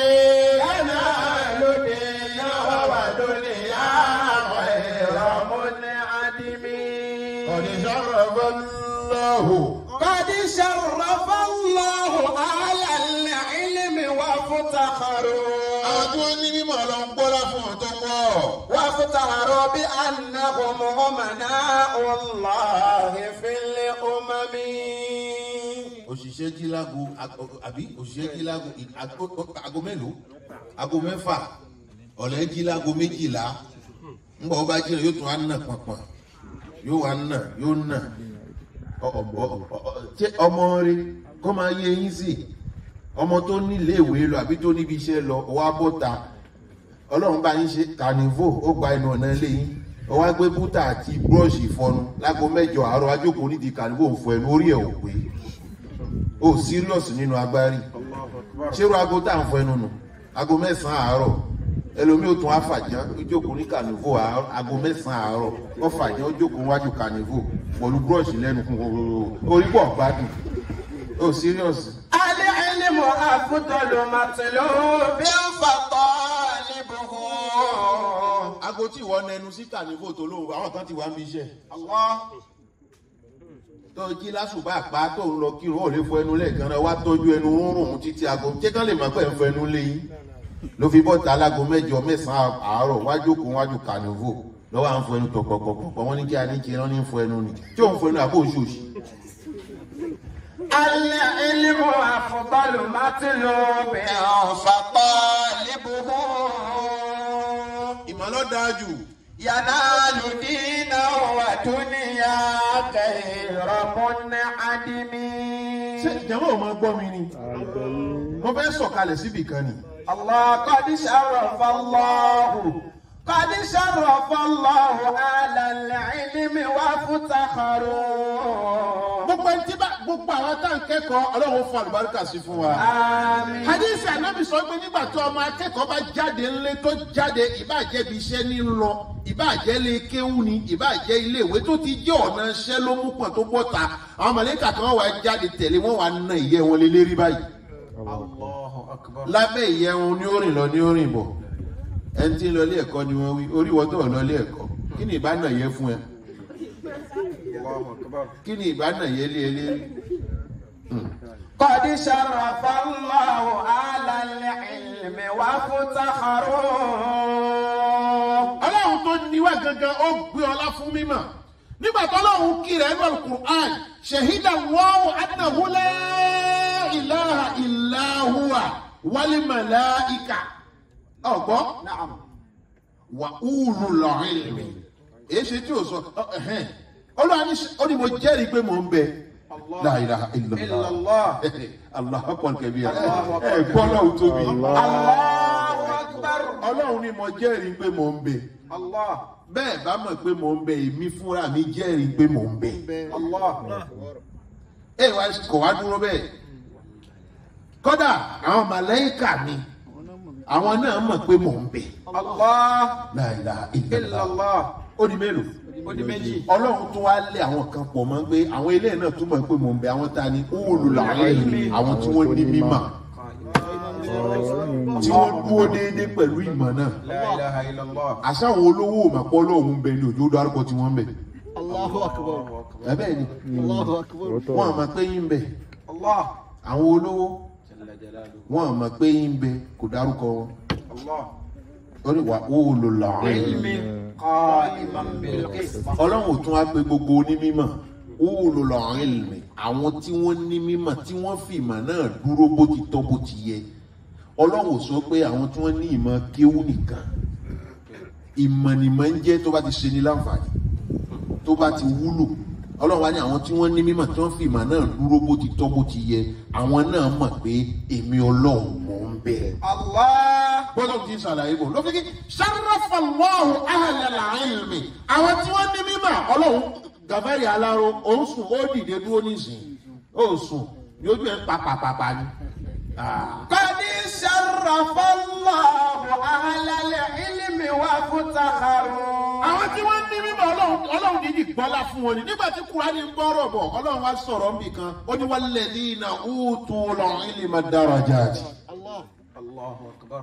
ينال دينا ودنيا غير منعدم ọ̀dẹ̀ sọ̀rọ̀ lọ́hù. قد شرف الله على العلم وافتخروا àwọn tí wọ́n ní mímọ̀ lọ ń gbọ́lá fún ọ̀tọ́ pọ̀. وافتخروا بأنهم أمناء الله في الأمم òṣìṣẹ́ jí lágo ag- àbí òṣìṣẹ́ jí lágo ì- ag- ago mélòó ago mẹ́fà ọ̀lẹ́ jí lágo méjìlá ńgbà ó bá jí rẹ̀ yóò tún á nà pọ̀npọ̀n yóò wá nà yóò nà Ọ- ọ- ọ- ọ- ṣé ọmọ rẹ kó máa yé yín sí ọmọ tó nílé ìwé lọ àbí tó níbi iṣẹ́ lọ wá bọ́ta ọlọ́run bá yín ṣe kànífò ó gba ẹnu ọ̀nà ilé yín ó wá gbé bútà àti búrọ́ọ̀ṣì ìfọnu lágo mẹ́jọ àárọ̀ ajókòó nídìí kànífò ń fọ ẹnu orí ẹ̀ ò pé ó serious nínú agbárí ṣérú aago tá à ń fọ ẹnu nù aago mẹ́sàn-án àárọ̀ ẹlòmíì ó tún àfàjá ó jókòó ní kànífò àárọ̀- aago mẹ́sàn-án àárọ̀ ó fàjá ó jókòó wájú kànífò pẹ̀lú búrọ́ọ̀ṣì lẹ́nu fún orí pọ̀ gbádùn ó serious. العلم أفضل مطلوب فطالبه aago tí ìwọ nẹnu sí kànífò tó lóhùn àwọn kan ti wá ń bí iṣẹ́. Allah. tó jí lásùbà pa tó ń lọ kírun ò lè fọ ẹnu lẹ́ẹ̀kan náà wá tọ́jú ẹnu rúnrún títí aago ṣé kán lè máa pẹ́ ń fọ ẹnu lé yín ló fi bọ́ta alágo mẹ́jọ mẹ́sàn-án àárọ̀ wájú kó wájú kànìvò lọ́wọ́ à ń fọ ẹnu tọ̀pọ̀pọ̀pọ̀ wọ́n ní kí a ní kí ẹran ní fọ ẹnu ni tí òun fọ ẹnu àbó oṣooṣì. العلم أفضل مطلوب فطالبه ìmọ̀lọ́ dáa jù ينال دينا ودنيا غير منعدم ṣé ìjàmbá ò máa gbọ́ mi ni mo fẹ́ sọ̀kalẹ̀ síbì kan ni. الله قد شرف الله قد شرف الله على العلم وافتخروا gbogbo ẹni tí bá gbogbo àwọn tá à ń kẹ́kọ̀ọ́ ọlọ́run fún àlùbáríkà sí fún wa. آمين hadith anabi sọ pé nígbà tí ọmọ akẹ́kọ̀ọ́ bá jáde ńlé tó jáde ìbàjẹ́ bí iṣẹ́ ní ń lọ ìbàjẹ́ lè kéwú ni ìbàjẹ́ ilé ìwé tó ti jẹ́ ọ̀nà iṣẹ́ ló mú pọ̀ tó bọ́ ta àwọn mọ̀lẹ́kà kan wà jáde tẹ̀lé wọ́n wà na ìyẹ́ wọn lé lérí báyìí Allahu akbar. lábẹ́ ìyẹ́ wọn ní ó rìn lọ ní ó rìn bọ̀ ẹni tí ń lọ ilé ẹ̀kọ́ ni wọ́n wí orí wọn tó lọ ilé ẹ̀kọ́ kí ni ìbá náà yẹ fún ẹ Allahu akbar. kí ni ìbá náà yẹ lé ẹ lérí قد شرف الله على العلم وافتخروا gangan ó gbé ọlá fún mímọ̀ nígbà tó lọ́hùn kí rẹ̀ nínú alukur'an ṣèhídà wọ́ọ̀ annahu la ilaha illa huwa wal malaika ọ̀gbọ́n نعم wà ulul ilmi èyí ṣe tí o sọ ẹhẹn olúwa ní ó ní mo jẹ́rìí pé mò ń bẹ la ilaha illallah illallah Allahu akbar kabira Allahu akbar ẹ gbọ́ lọ́hùn tóbi الله أكبر ọlọ́run ní mo jẹ́rìí pé mò ń bẹ Allah bẹ́ẹ̀ bá mọ̀ pé mò ń bẹ èmi fúnra mi jẹ́rìí pé mò ń bẹ Allah ẹ wá kò wá dúró bẹ́ẹ̀ kódà àwọn màláíkà mi àwọn náà mọ̀ pé mò ń bẹ Allah la ilaha illallah illallah ó di mélòó ó di méjì ọlọ́run tún wá lé àwọn kan pọ̀ mọ́ pé àwọn ilé náà túmọ̀ pé mò ń bẹ àwọn ta ni olùlàwọ̀ ẹ̀yìn àwọn tí wọ́n ní mímọ̀ tí wọ́n dúró déédéé pẹ̀lú ìmọ̀ náà la ilaha illallah àṣàwọn olówó òmàpọ̀ ọlọ́run ń bẹ ní òjò dárúkọ tí wọ́n ń bẹ الله أكبر ẹ bẹ́ẹ̀ ni الله أكبر wọ́n àmọ́ pé yín ń bẹ Allah àwọn olówó jalla jalaluhu wọ́n àmọ́ pé yín ń bẹ kò dárúkọ wọn Allah ó ní wà olùlàwọ̀ ẹ̀yìn ilmin qa'iman bil qist ọlọ́run ò tún wá pé gbogbo onímọ̀ olùlọ́run ìlmẹ̀ àwọn tí wọ́n ní mímọ̀ tí wọ́n fi ìmọ̀ náà dúró bó ti tọ́ bó ti yẹ ọlọ́run ò sọ pé àwọn tí wọ́n ní ìmọ̀ kéwú nìkan ìmọ̀ nìmọ̀ ń jẹ́ tó bá ti ṣe ní láǹfààní tó bá ti wúlò ọlọ́run wá ní àwọn tí wọ́n ní mímọ̀ tí wọ́n fi ìmọ̀ náà dúró bó ti tọ́ bó ti yẹ àwọn náà mọ̀ pé èmi ọlọ́run mò ń bẹ̀rẹ̀ Allah gbọ́dọ̀ ti ṣàlàyé bò ló fi kí sáràfàlọ́hù ahàlẹ́là ilmi àwọn tí wọ́n ní mímọ̀ ọlọ́run gàfẹ́rì aláró òun sùn ó dìde dúró nísìnyí ó sùn yóò ẹ pàpàpàpà ni. Ah. قد شرف الله أهل العلم وافتخروا àwọn tí wọ́n ní mímọ̀ ọlọ́run ọlọ́run dídì gbọ́lá fún wọn ni nígbà tí kúránì ń bọ́rọ̀ bọ̀ ọlọ́run wá sọ̀rọ̀ níbì kan ó ní walladhina utul ilma darajati. الله Allahu akbar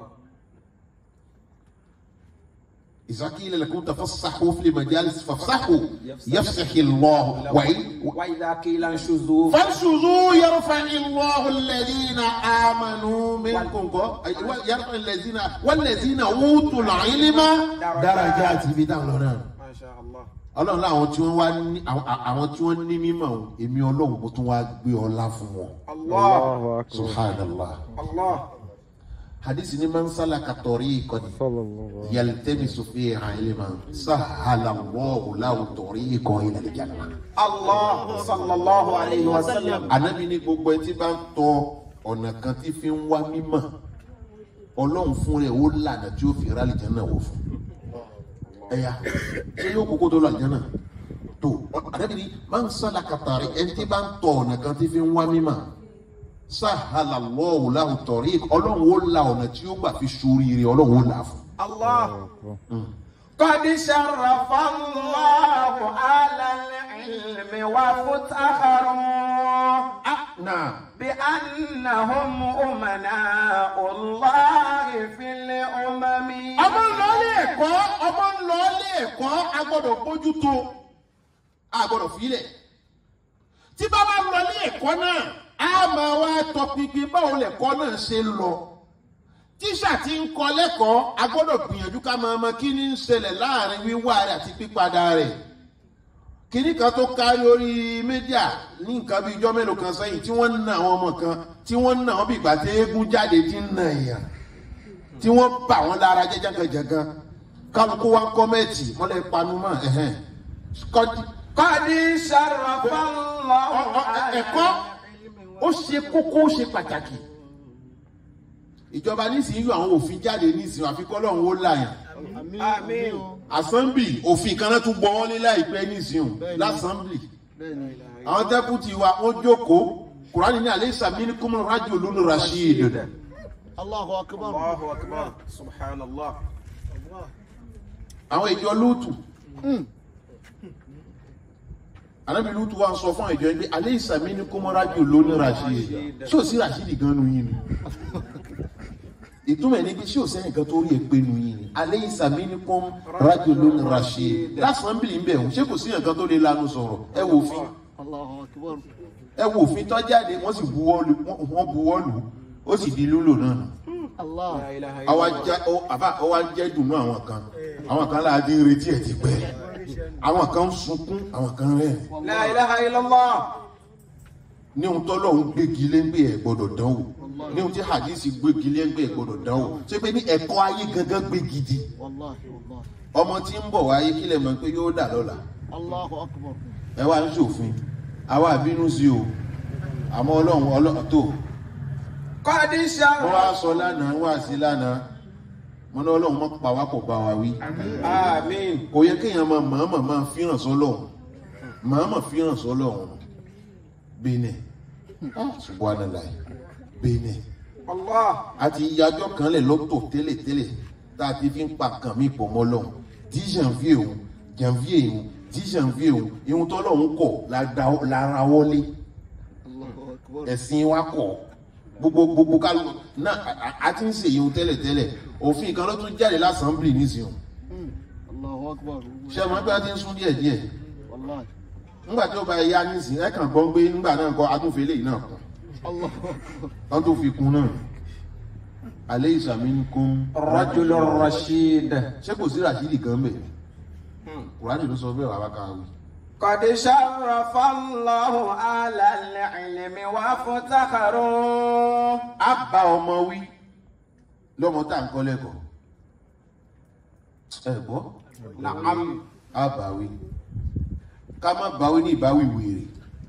إذا قيل لكم تفسحوا في المجالس فافسحوا يفسح الله وإن وإذا قيل انشزوا فانشزوا يرفع الله الذين آمنوا منكم يرفع الذين والذين أوتوا العلم درجات بدان لنا ma sha Allah ọlọ́run láwọn tí wọ́n wá ní àwọn àwọn tí wọ́n ní mímọ̀ o, èmi ọlọ́run mo tún wá gbé ọlá fún wọn Allah subhanallah Allah hadisi ni man salaka tariqan yaltamisu fiha ilman sahala Allahu lahu tariqan ila al-jannah الله صلى الله عليه وسلم anabi ní gbogbo ẹtí bá ń tọ ọ̀nà kan tí fi ń wá mímọ̀ ọlọ́run fún rẹ̀ ó lànà tí ó fi rálì jẹ́ náà wò fún ẹ̀yà ṣé yóò kókó tó lọ àjẹ́ náà tó anabi ní máa ń sálà kàtàrí ẹni tí bá ń tọ ọ̀nà kan tí fi ń wá mímọ̀ sáhàlà lọ́wọ́ láwù tọ̀rí ọlọ́run ó la ọ̀nà tí ó gbà fi ṣoríire ọlọ́run ó là á fún. الله قد شرف الله على العلم وافتخروا náà بأنهم أمناء الله في الأمم ọmọ ń lọ ilé ẹ̀kọ́ ọmọ ń lọ ilé ẹ̀kọ́ a gbọ́dọ̀ bójú tó a gbọ́dọ̀ filẹ̀ tí bá bá lọ ilé ẹ̀kọ́ náà a máa wá tọpinpin báwo lẹ̀kọ́ náà ṣe ń lọ tíṣà tí ń kọ́ lẹ́kọ̀ọ́ a gbọ́dọ̀ gbìyànjú ká máa mọ kí ni ń ṣẹlẹ̀ láàrin wíwá rẹ̀ àti pípadà rẹ̀ kìnní kan tó kárí orí mídíà ní nǹkan bíi ijọ́ mélòó kan sẹ́yìn tí wọ́n ń na àwọn ọmọ kan tí wọ́n ń na wọn bí ìgbà tí eégún jáde ti ń na èèyàn tí wọ́n bà wọ́n lára jẹ́ jẹ́gànjẹ̀gàn kálukú wa ń kọ́mẹ́ẹ̀tì wọ́n lè panu mọ́ ẹ̀hẹ́n. Kọ́- قد شرف الله ọ- ọ- ẹ̀kọ́ ó ṣe kókó ó ṣe pàtàkì ìjọba nísìnyí yọ àwọn òfin jáde nísìnyí àfikọ́ lọ́hún ó láyàn آمين assembly òfin kan náà tún gbọ́ wọ́n ní láìpẹ́ nísìnyí lásàmbly àwọn dẹ́pútì wa wọ́n jókòó kùránì ní alẹ́ sàmínú kúmọ̀ rájò lónìí rasheed الله أكبر Allahu akbar subhanallah àwọn ìjọ lóòtù alábi lóòtù wa sọ fún ìjọ ẹgbẹ́ alẹ́ ìsàmínú kúmọ̀ rájò lónìí rasheed ṣé ò sí rasheed gan nu yín ni ìtumọ̀ ẹni pé ṣé ò sẹ́yìn kan tó rí ẹgbẹ́ nu yín ni alẹ́ ìsàmínú kúmọ̀ rájò lónìí rasheed lásàmbìlì ń bẹ̀ wọ́n ṣé kò sí ẹ̀kan tó lè lanu sọ̀rọ̀ ẹ wò fún الله أكبر ẹ wò òfin tó jáde wọ́n sì buwọ́ lù wọ́n buwọ́ lù ó sì di lúlò náà nù. الله la ilaha àwa illallah jẹ ọ àbá ọwa jẹ dùnú àwọn kan àwọn kan láti ń retí ẹ̀ ti pẹ́ àwọn kan ń sunkún àwọn kan rẹ̀ لا إله إلا الله ní ohun tọ́lọ̀ ń gbégi léńgbé ẹ̀ gbọ́dọ̀ dánwò ní ohun tí hadisi gbégi léńgbé ẹ̀ gbọ́dọ̀ dánwò ṣé pé ní ẹ̀kọ́ ayé gangan gbé gidi والله والله ọmọ tí ń bọ̀ wáyé kílẹ̀ mọ̀ pé yóò dà lọ́la الله أكبر ẹ wá ń ṣòfin àwa àbínú sí o àmọ́ ọlọ́run ọlọ́run tó قد wọ́n شرف wá sọ lánàá wá sí lánàá mo ní ọlọ́run mọ́ pa wá kò bá wa wí آمين kò yẹ kéèyàn máa mọ̀ọ́mọ̀ máa fíràn sọ́lọ́run mọ̀ọ́mọ̀ fíràn sọ́lọ́run bẹ́ẹ̀nẹ̀ subhanallah bẹ́ẹ̀nẹ̀ الله àti ìyájọ́ kan lẹ̀ lọ́tọ̀ tẹ́lẹ̀tẹ́lẹ̀ tá a ti fi ń pa kàn mí pọ̀ mọ́ lọ́hùn tí janvier òun janvier òun tí janvier òun ihun tọ́lọ́hún kọ̀ la da- la ra wọlé الله أكبر ẹ̀sìn wa kọ̀ gbogbo gbogbo ká náà a- a- a ti ń ṣe ihun tẹ́lẹ̀tẹ́lẹ̀ òfin kan ló tún jáde lásàmbìlì nísìnyàn الله أكبر ṣé ọmọ ẹgbẹ́ ti ń sún díẹ̀ díẹ̀ والله nígbà tí ó bá yá nísìnyí ẹ kàn gbọ́n pé nígbà náà kọ́ atúnfẹ́ lè náà kọ́ الله أكبر wọ́n tó fi kún náà alẹ́ ìsàmì ń kún رجل رشيد ṣé kò sí rashidi kan bẹ̀ kùránì ló sọ bẹ́ẹ̀ wà bá káwé قد شرف الله على العلم وافتخروا á bá ọmọ wí lọ́mọ tá à ń kọ́ lẹ́kọ̀ọ́ ẹ gbọ́ نعم á bá wí ká má bá wí ní ìbáwí wèrè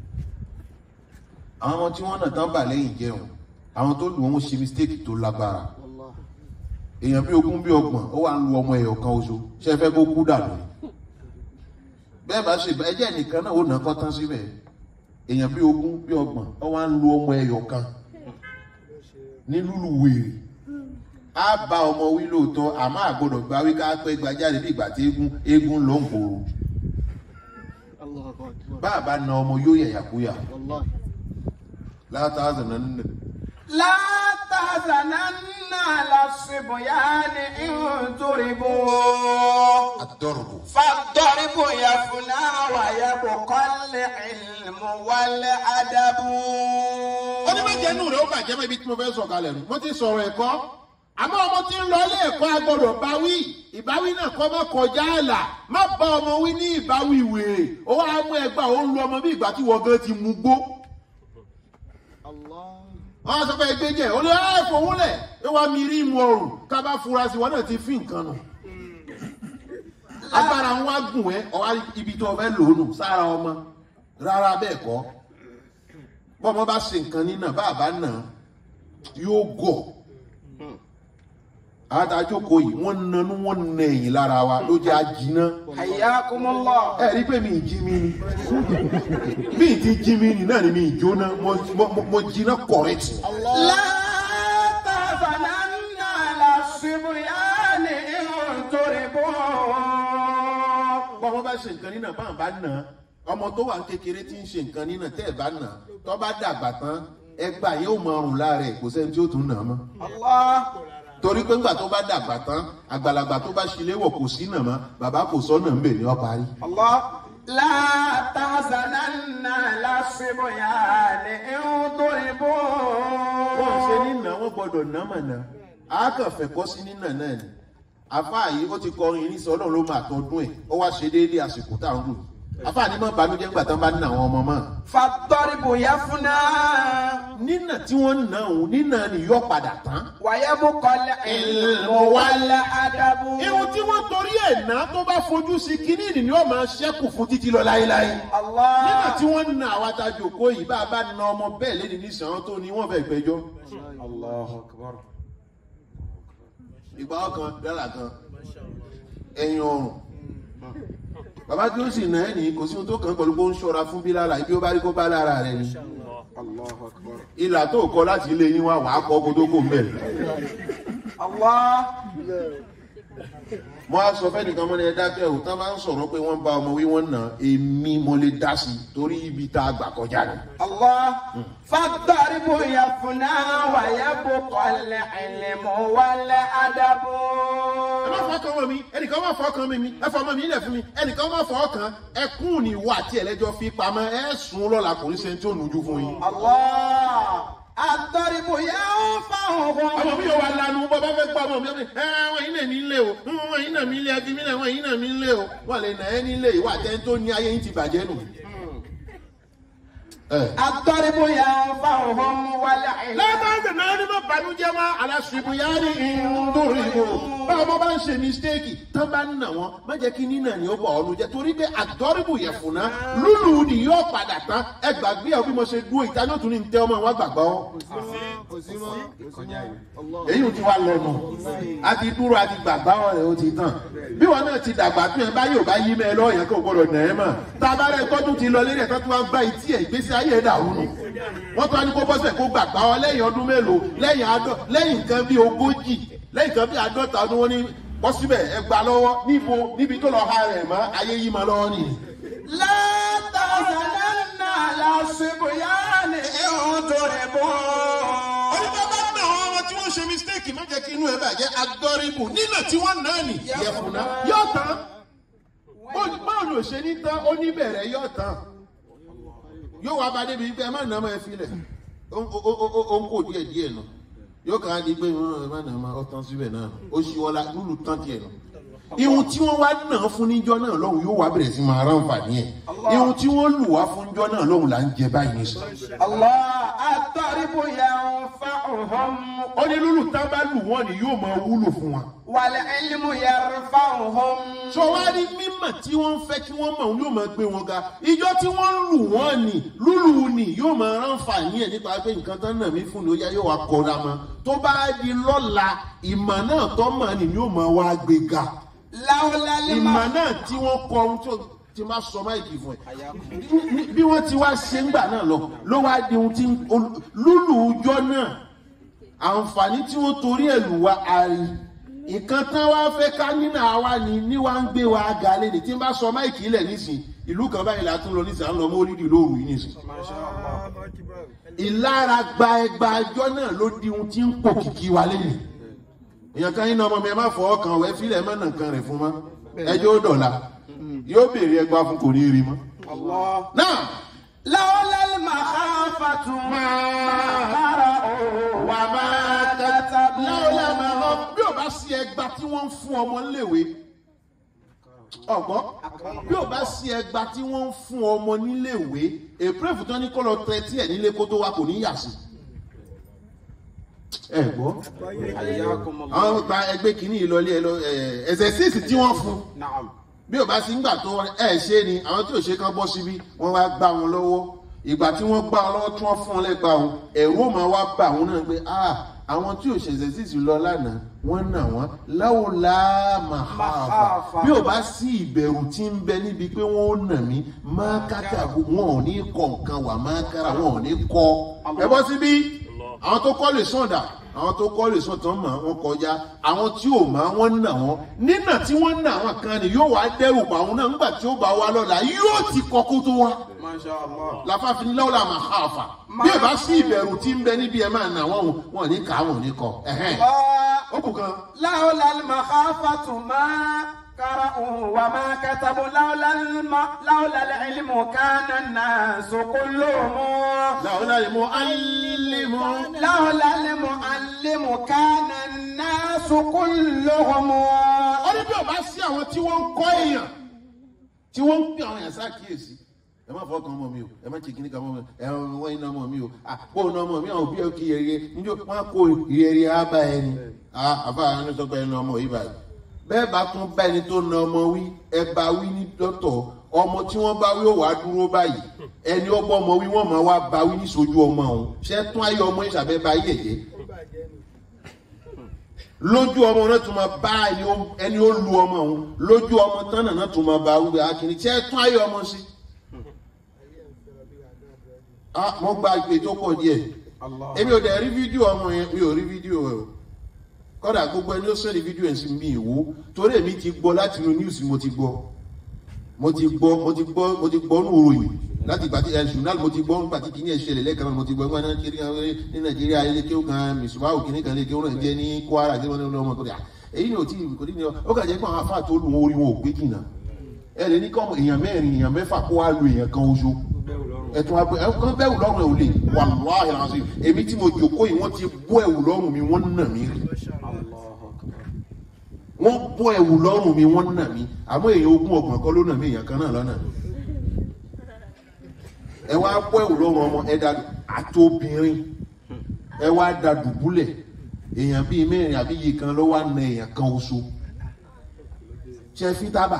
àwọn ọmọ tí wọ́n nà tán bà lẹ́yìn jẹun àwọn tó lù wọ́n ṣe mistake tó lágbára والله èèyàn bí ogún bí ọgbọ̀n ó wà ń lu ọmọ ẹ̀yọ̀ kan oṣù ṣe fẹ́ kó kú dànù ni bẹ́ẹ̀ bá ṣe ẹjẹ́ nìkan náà ó nà kọ́ tán síbẹ̀ èèyàn bí ogún bí ọgbọ̀n ó wà ń lu ọmọ ẹ̀yọ̀ kan ní lúlù wèrè á bá ọmọ wí lóòótọ́ àmọ́ àgbọ̀dọ̀ gba wí ká pẹ́ gbajáde bí ìgbà tí eégún eégún ló ń gbòòrò الله أكبر bá a bá na ọmọ yóò yàyàkúyà والله látàzà náà nínú لا تحزنن على الصبيان إن تربوا àtọ̀rọ̀bù فالضرب يفنى ويبقى العلم والأدب ó ní méje inú rẹ̀ ó bàjẹ́ mọ́ ibi tí mo fẹ́ sọ̀kalẹ̀ nù mo ti sọ̀rọ̀ ẹ̀kọ́ àmọ́ ọmọ tí ń lọ ilé ẹ̀kọ́ agbọ́dọ̀ bá wí ìbáwí náà kọ́ mọ́ kọjá àlà má bá ọmọ wí ní ìbáwí wèrè ó wá mú ẹgbà ó ń lu ọmọ bí ìgbà tí wọ́n gan ti mú gbó الله wọ́n sọ pé ẹgbẹ́ jẹ́ ó lé ẹ̀ fowó lẹ̀ ẹ wá mi rí mu ọrùn ká bá fura sí wọn náà ti fi nǹkan nù agbára ń wá gùn ẹ ọwá ibi tó fẹ́ lò ó nù sára ọmọ rárá bẹ́ẹ̀ kọ́ bọ́mọ bá ṣe nǹkan nínà bá a bá nà á, yóò gọ̀ àtàjókòó yìí wọ́n nanú wọ́n nà ẹ̀yìn lára wa ló jẹ́ àjìnà حياكم الله ẹ rí pé mi ì jí mi ni mi ì ti jí mi ni náà ni mi ì jóná mo mo- mo jiná kọ̀rẹ́tì. لا تحزنن على الصبيان إن تربوا bọ́mọ bá ṣe nǹkan nínà báwọn bá nà á ọmọ tó wà ní kékeré tí ń ṣe nǹkan nínà tẹ́ ẹ̀ bá nà á tó bá dàgbà tán ẹgbà yóò máa rùn lára ẹ̀ kò sẹ́ni tí ó tún nà á mọ́ الله torí pé ńgbà tó bá dàgbà tán àgbàlagbà tó bá ṣílé wọ̀ kò sí nà mọ́ bàbá kò sọ́nà ń bè ní ọba rí. الله لا تحزنن على الصبيان إن تربوا wọ́n ṣe nínà wọ́n gbọ́dọ̀ nà mọ̀ nà á kàn fẹ́ kọ́ sí nínà náà ni àfáà yìí ó ti kọrin irinṣẹ́ ọlọ́run ló máa tọdún ẹ̀ ó wá ṣe déédéé àsìkò tá à ń lò àfáà ní mọ́ banújẹ́ ńgbà tán bá ní àwọn ọmọ mọ́ فالضرب يفنى nínà tí wọ́n ń nà òun nínà ni yóò padà tán. ويبقى العلم والأدب irun tí wọ́n torí ẹ̀ ná tó bá fojú sí kínní ni yóò máa ṣẹ́kù fún títí lọ láéláé. nígbà الله tí wọ́n ń na àwọn atajòkó yìí bá a bá na ọmọ bẹ́ẹ̀ lédi ní sàn án tó ní wọ́n fẹ́ gbẹjọ́. الله أكبر ìgbà ọkàn dọ́là kan ẹ̀yìn ọrùn. bàbá tí ó sì ná ẹ̀ ní kò sí ohun tó kàn pẹ̀lú pé ó ń ṣọ́ra fún bí lára ibi ó bá rí kó bá lára rẹ̀ ni. الله أكبر ìlà tó kọ láti ilé yín wá wàá kọ́ kó tó kó ń bẹ̀. الله mo á sọ fẹ́nìkan mọ́ni ẹ dákẹ́ ò tán bá ń sọ̀rọ̀ pé wọ́n bá ọmọ wí wọ́n nà èmi mo lè dá sí i torí ibi tá a gbà kọjá ni. الله فالضرب يفنى ويبقى العلم والأدب ẹ má fọkàn wọn mi ẹnìkan má fọkàn mi mi ẹ fọmọ mi ilẹ̀ fún mi ẹnìkan má fọkàn ẹkún ni ìwọ àti ẹlẹ́jọ́ fi pamọ́ ẹ sùn lọ́la kò ní sẹ́ni tí ó nujú fún yín. الله الضرب ينفعهم ọmọ mi yóò wá lanu bọ́ bá fẹ́ gbọ́ ọmọ mi ẹ wọ́n yín náà mi lé o wọ́n yín náà mi lé ẹbí mi náà wọ́n yín náà mi lé o wọ́n lè nà ẹ́ nílé ìwà àtẹ́ni tó ní ayé yín ti bàjẹ́ nù. ẹ. الضرب ينفعهم والعلم lábàáṣe náà ní bá banújẹ́ wá aláṣubú yá ní ìdúró ìbò báwo bá bá ń ṣe mistake tán bá ń nà wọ́n má jẹ́ kí nínà ni ó bọ̀ ọ́nu jẹ́ torí pé àdọ́rìbù yẹ̀ fúnná lúlù ni yóò padà tán ẹ gbàgbé ẹ bí mo ṣe dúró ìta yóò tún ní tẹ ọmọ wọn gbàgbọ́ wọn. kò sí mọ́ kò sí mọ́ Allah èyí ò ti wá lọ́nà a ti dúró a ti gbàgbá ọ̀rẹ́ ó ti tàn bí wọn náà ti dàgbà tó yẹn bá yóò bá yí mẹ́ lọ́ọ̀ yẹn kó gbọ́dọ̀ nà ẹ́ mà tá a bá rẹ̀ tọ́jú ti lọ lérí ẹ̀ka tó wá gbá etí ẹ̀ ìgbésí ayé ẹ̀ dàrú nù wọ́n tún á ní kó bọ́sẹ̀ kó gbàgbá wọn lẹ́yìn ọdún mélòó lẹ́yìn àádọ́ lẹ́yìn nǹkan bíi ogójì lẹ́yìn nǹkan bíi àádọ́ta ọdún wọn ní bọ́ síbẹ̀ ẹ gbà lọ́wọ́ níbo níbi tó lọ ha rẹ̀ mọ́ ayé yí ma lọ́wọ́ nìyí. لا تحزنن على الصبيان إن ضربوا Onígbà bá nà àwọn ọmọ tí wọ́n ṣe mistake má jẹ́ kí inú ẹ bàjẹ́ adọ́rìbù nínà tí wọ́n náà nì yẹ̀fùnà yóò tán. Bó- Báwo ló ṣe ní tán ó ní bẹ̀rẹ̀ yóò tán. Yóò wá bá débi pé ẹ má nà ọmọ ẹ filẹ̀. Ó ó- ó- ó- ó ń kó díẹ̀ díẹ̀ nù. Yóò kàn á di pé ẹ má nà ọmọ ọ tán síbẹ̀ náà. Ó ṣí wọlá lúlù tán tiẹ̀ nù. Ihun tí wọ́n wá nà fún níjọ́ náà lọ́hùn yóò wá bẹ̀rẹ̀ sí máa ránfààní ẹ̀. Ihun tí wọ́n lù wá fún níjọ́ náà lọ́hùn là ń jẹ báyìí nísìnyí. الله الضرب ينفعهم ó ní lúlù tá bá lù wọ́n ni yóò máa wúlò fún wa. والعلم يرفعهم sọ wá rí mímọ̀ tí wọ́n ń fẹ́ kí wọ́n mọ̀ òun yóò máa gbé wọn ga ìjọ tí wọ́n ń lù wọ́n ni lúlù ni yóò máa ránfààní ẹ̀ nípa pé nǹkan tán náà mí fún ni ó yá yóò wá kọ́ra mọ́ tó bá di lọ́la ìmọ̀ náà tó mọ̀ ni yóò máa wá gbé ga لولا ìmọ̀ الماء náà tí wọ́n kọ ohun tó ti máa sọ máìkì fún ẹ Ní- ní- bí wọ́n ti wá ṣe ń gbà náà lọ ló wá di ohun tí ń- ol- lúlù ọjọ́ náà àǹfààní tí wọ́n torí ẹ̀ lù wá àrí nǹkan tán wá fẹ́ ká nínú àwa ni ní wá ń gbé wa ga lẹ́ni tí ń bá sọ máìkì ilẹ̀ nísìn ìlú kan báyìí la tún lọ nísìn à ń lọ mọ́ orídìí lóru yìí nísìn ìlara gba ẹgba ẹjọ́ náà ló di ohun tí ń pò kìkì wa lẹ́yìn èèyàn kan yín náà ọmọ mi ẹ má fọ ọkàn wẹ fílẹ̀ ẹ má nà nǹkan rẹ̀ fún mọ́ ẹjọ́ ó dọ̀la yóò béèrè ẹgba fún kò ní rí mọ́. الله náà لولا المخافة ما قرأوا wà máa kẹta láwùlẹ̀ máa lọ bí ò bá sí ẹgba tí wọ́n ń fún ọmọ léwe ọgbọ́n bí ò bá sí ẹgba tí wọ́n ń fún ọmọ níléèwé èpréfù tán ní kó lọ tẹ́tí ẹ̀ nílé kó tó wá kò ní yà sí. ẹ gbọ́ حياكم الله àwọn gba ẹgbẹ́ kìíní ìlọlé ẹ lọ ẹsẹ̀ síìsì tí wọ́n fún نعم bí ò bá sí ńgbà tó ẹ ṣe ni àwọn tí ò ṣe kán bọ́ síbí wọ́n wá gbá wọn lọ́wọ́ ìgbà tí wọ́n gbá wọn lọ́wọ́ tí wọ́n fún wọn lẹ́gbàá wọn ẹ̀rú ò máa wá bá àwọn náà pé ah àwọn tí ò ṣẹ̀ṣẹ̀ síìsì lọ lánàá wọ́n nà wọ́n láwòlá màháfà Màháfà. bí ò bá sí ìbẹ̀rù tí ń bẹ níbi pé wọ́n ó nà mí máa kákà wọn ò ní kọ nǹkan wà máa kára wọn ò ní kọ ẹ bọ́ síbí àwọn tó kọ́ lè sọ̀dà àwọn tó kọ́ lè sọ̀tàn mọ̀ wọ́n kọjá àwọn tí ò mọ̀ wọ́n nà wọ́n nínà tí wọ́n nà wọ́n kan ni yóò wá dẹ́rù pa àwọn náà nígbà tí ó bá wá lọ́la yóò ti kọ́ kó tó wá ما شاء الله láfàfin lọ́wọ́lá máa ha àfà bí ẹ bá sí ìbẹ̀rù tí ń bẹ níbi ẹ máa nà wọ́n o, wọn ní ká wọn ní kọ ẹ̀hẹ́n. الله ó kù kan لولا المخافة ما قرأوا وما كتبوا لولا الم... لولا العلم كان الناس كلهم làwọn lè mú alímú. لولا المعلم كان الناس كلهم ó ní bí ò bá sí àwọn tí wọ́n ń kọ́ èèyàn tí wọ́n ń pè àwọn èèyàn sákìyèsí ẹ má fọkàn ọmọ mi o ẹ má ṣèkínní kan ọmọ mi ẹ wọ́n iná ọmọ mi o àpò iná ọmọ mi àwọn òbí ẹ kí yẹrẹ níjó wọn kó yẹrẹ ábá ẹni àbá ẹni tó gba ẹni ọmọ yìí báyìí bẹ́ẹ̀ bá tún bá ẹni tó na ọmọ wí ẹ bá wí ní dọ́tọ̀ ọmọ tí wọ́n bá wí ó wàá dúró báyìí ẹni ọgbọ́ ọmọ wí wọ́n máa wá bá wí ní sojú ọmọ òun ṣẹ́ tún ayé ọmọ ìṣàbẹ́ bá yẹ̀yẹ́ lójú ọmọ náà tún máa bá ẹni ó- ẹni ó lu ọmọ òun lójú ọmọ tán náà náà tún máa bá wíwẹ akínní tí ẹ tún ayé ọmọ sí. ah mo gba ìpè tó pọ̀ díẹ̀ èmi ò dẹ̀ rí fídíò ọmọ yẹn mi ò rí fídíò ẹ̀ o kọ́dà gbogbo ẹni ó sẹ́ni fídíò ẹ̀ sí mi ìwò torí èmi ti gbọ́ láti inú news mo ti gbọ́ mo ti gbọ́ mo ti gbọ́ mo ti gbọ́ nù ròyìn láti ìgbà tí ẹ ṣùnà mo ti gbọ́ nígbà tí kìíní ẹ̀ ṣẹlẹ̀ lẹ́ẹ̀kan náà mo ti gbọ́ nígbà náà kiri ní nàìjíríà ilé kí ó kan mìsùmáwò kìíní kan lé kí ó náà jẹ́ ní kwara tí wọ́n ní ọmọ kọ́ni èyí ni ò tí kò ní ní ó kà jẹ́ pé àwọn afá tó lù wọn orí wọn ò gbé jìnnà ẹ lè ní kọ́ èèyàn mẹ́rin èèyàn mẹ́fà kó wá lu èèyàn kan oṣù ẹ̀tún wa bẹ ẹ̀kọ́ bẹ́ẹ̀wù lọ́rùn ẹ̀ ò lè wàláhì làásì èmi tí mo jòkó yìí wọ́n ti bọ́ ẹ̀wù lọ́rùn mi wọ́n nà mí rí wọ́n bọ́ ẹ̀wù lọ́rùn mi wọ́n nà mí àmọ́ èèyàn ogún ọgbọ̀n kọ́ ló nà mí èèyàn kan náà lọ́nà mi ẹ wá bọ́ ẹ̀wù lọ́rùn ọmọ ẹ da àti obìnrin ẹ wá da dùbúlẹ̀ èèyàn bíi mẹ́rin àbí iye kan ló wá na èèyàn kan oṣù ṣe fi tábà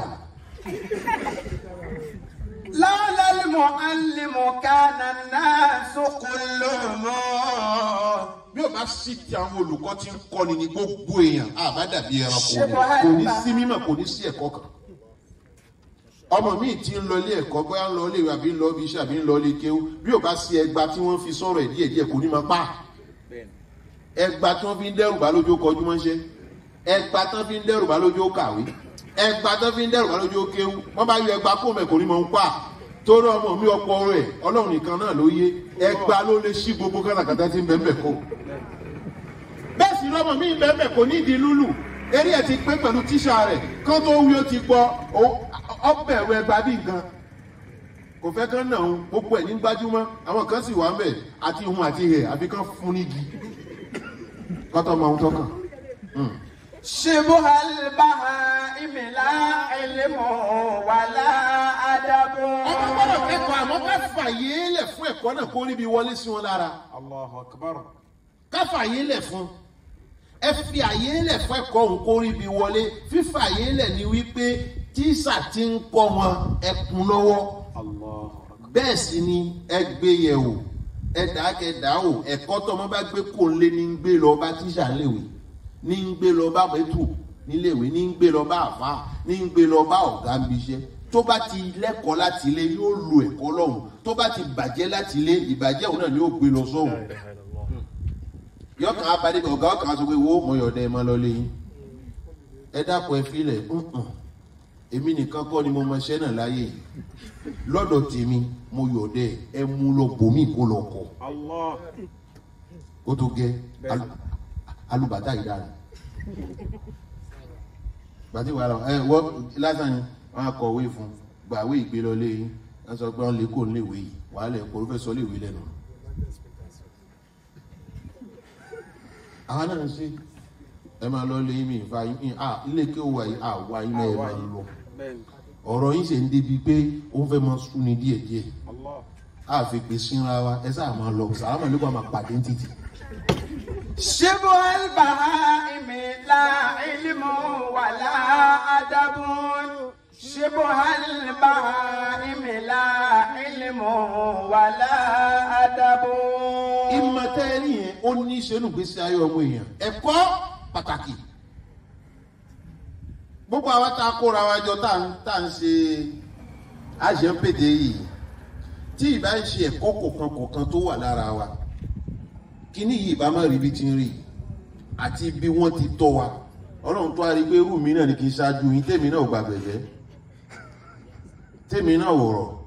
لولا المعلم كان الناس كلهم bí o bá sì ti àwọn olùkọ́ tí ń kọ́ni ní gbogbo èèyàn àbá dàbí ẹranko ni kò ní sí mímọ̀ kò ní sí ẹ̀kọ́ kan ọmọ míì tí ń lọ ilé ẹ̀kọ́ bóyá ń lọ ilé ìwé àbí ń lọ ibi iṣẹ́ àbí ń lọ ilé kéwú bí o bá sí ẹgba tí wọ́n fi sọ̀rọ̀ ẹ̀ díẹ̀ díẹ̀ kò ní máa pa ẹgba tí wọ́n fi ń dẹ́rù bá lójú kọjú mọ́ṣẹ́ ẹgba tí wọ́n fi ń dẹ́rù bá lójú kàwé ẹgba tí wọ́n fi ń dẹ́rù bá lójú kéwú wọ́n bá yọ ẹgba kó mẹ́ kò ní máa ń pa torí ọmọ mi ọkọ rẹ̀ ọlọ́run nìkan náà ló yé ẹgba ló lè ṣí gbogbo kátàkátà tí ń bẹ́ẹ̀ bẹ́ẹ̀ kó bẹ́ẹ̀ sì lọ́mọ mi bẹ́ẹ̀ kò ní ìdí lúlù eré ẹ̀ ti pé pẹ̀lú tíṣà rẹ̀ kán tó wí ó ti gbọ́ ọbẹ̀ ẹ̀rọ ẹgbàá bí nǹkan kò fẹ́ kán náà gbogbo ẹ̀ ní gbájúmọ́ àwọn kan sì wà ń bẹ̀ àti ihun àti ihẹ̀ àfi kán fún nígi kọ́tọ́ máa ń tọ́kàn. شبه البهائم لا علم ولا أدب ọmọ gbọ́dọ̀ kẹ́kọ̀ọ́ àmọ́ ká fàyè lẹ̀ fún ẹ̀kọ́ náà kó níbi wọlé sí wọn lára الله أكبر ká fàyè lẹ̀ fún ẹ fi àyè lẹ̀ fún ẹ̀kọ́ òun kó níbi wọlé fífàyè lẹ̀ ni wípé tíṣà ti ń kọ́ wọn ẹkùn lọ́wọ́ الله bẹ́ẹ̀ sì ni ẹ gbé yẹ̀ wò ẹ dàákẹ́dà wò ẹ̀kọ́ tó ọmọ bá gbé kó lé ní ń gbé lọ bá tíṣà léwe ní ń gbé lọ bá bẹ́tù níléèwé ní ń gbé lọ bá àfa ní ń gbé lọ bá ọ̀gá ń biṣẹ́ tó bá ti lẹ́kọ̀ọ́ láti ilé yóò lo ẹ̀kọ́ lọ́hùn tó bá ti bàjẹ́ láti ilé ìbàjẹ́ òun náà ni yóò gbé lọ sọ́hùn yọkàn abadé ọ̀gá ọkàn sọ pé wo mo yọ̀ọ̀dẹ ẹ máa lọ lẹ́yìn ẹ dákun ẹ filẹ̀ ǹǹ èmi nìkan kọ́ ni mo mọ iṣẹ́ náà láyé yìí lọ́dọ̀ tèmi mo yọ̀ọ̀dẹ ẹ mú lọ bòmí kó lọ kọ́ الله ó tó gẹ alu- alùbàtà yìí dára gbàtí wàá lọ ẹ wọ lásán ni wọn á kọwé fún gbàwé ìgbé lọ lé yín wọn sọ pé wọn lè kó léwé yìí wàá lẹ kó ló fẹ́ sọ léwé lẹ́nu. àwọn náà ń ṣe ẹ máa lọ lé yín mi ìfà yín à ilé kí ó wà yìí àwa yín náà ẹ máa lọ بين ọ̀rọ̀ yín ṣe ń débi pé ó ń fẹ́ máa sún ni díẹ̀díẹ̀ الله a fi pè sínra wa ẹ sáà máa lọ sàlámà ló bá máa pàdé ní títì. شبه البهائم لا علم ولا أدب شبه البهائم لا علم ولا أدب ìmọ̀tẹ́rì yẹn ó ní í ṣe nù gbèsè ayé ọmọ èèyàn ẹ̀kọ́ pàtàkì gbogbo àwa tá a kóra wa jọ tá à ń tá à ń ṣe àṣẹpèdè yìí tí ìbá ń ṣe ẹ̀kọ́ kọ̀ọ̀kan kọ̀ọ̀kan tó wà lára wa kíní yìí ìbá má rí bí ti ń rí àti bí wọ́n ti tọ́ wa ọlọ́run tó a rí pé irú mi náà ni kì í ṣáájú yín tèmi náà ò gbàgbẹ́jẹ́ tèmi náà ò rọ̀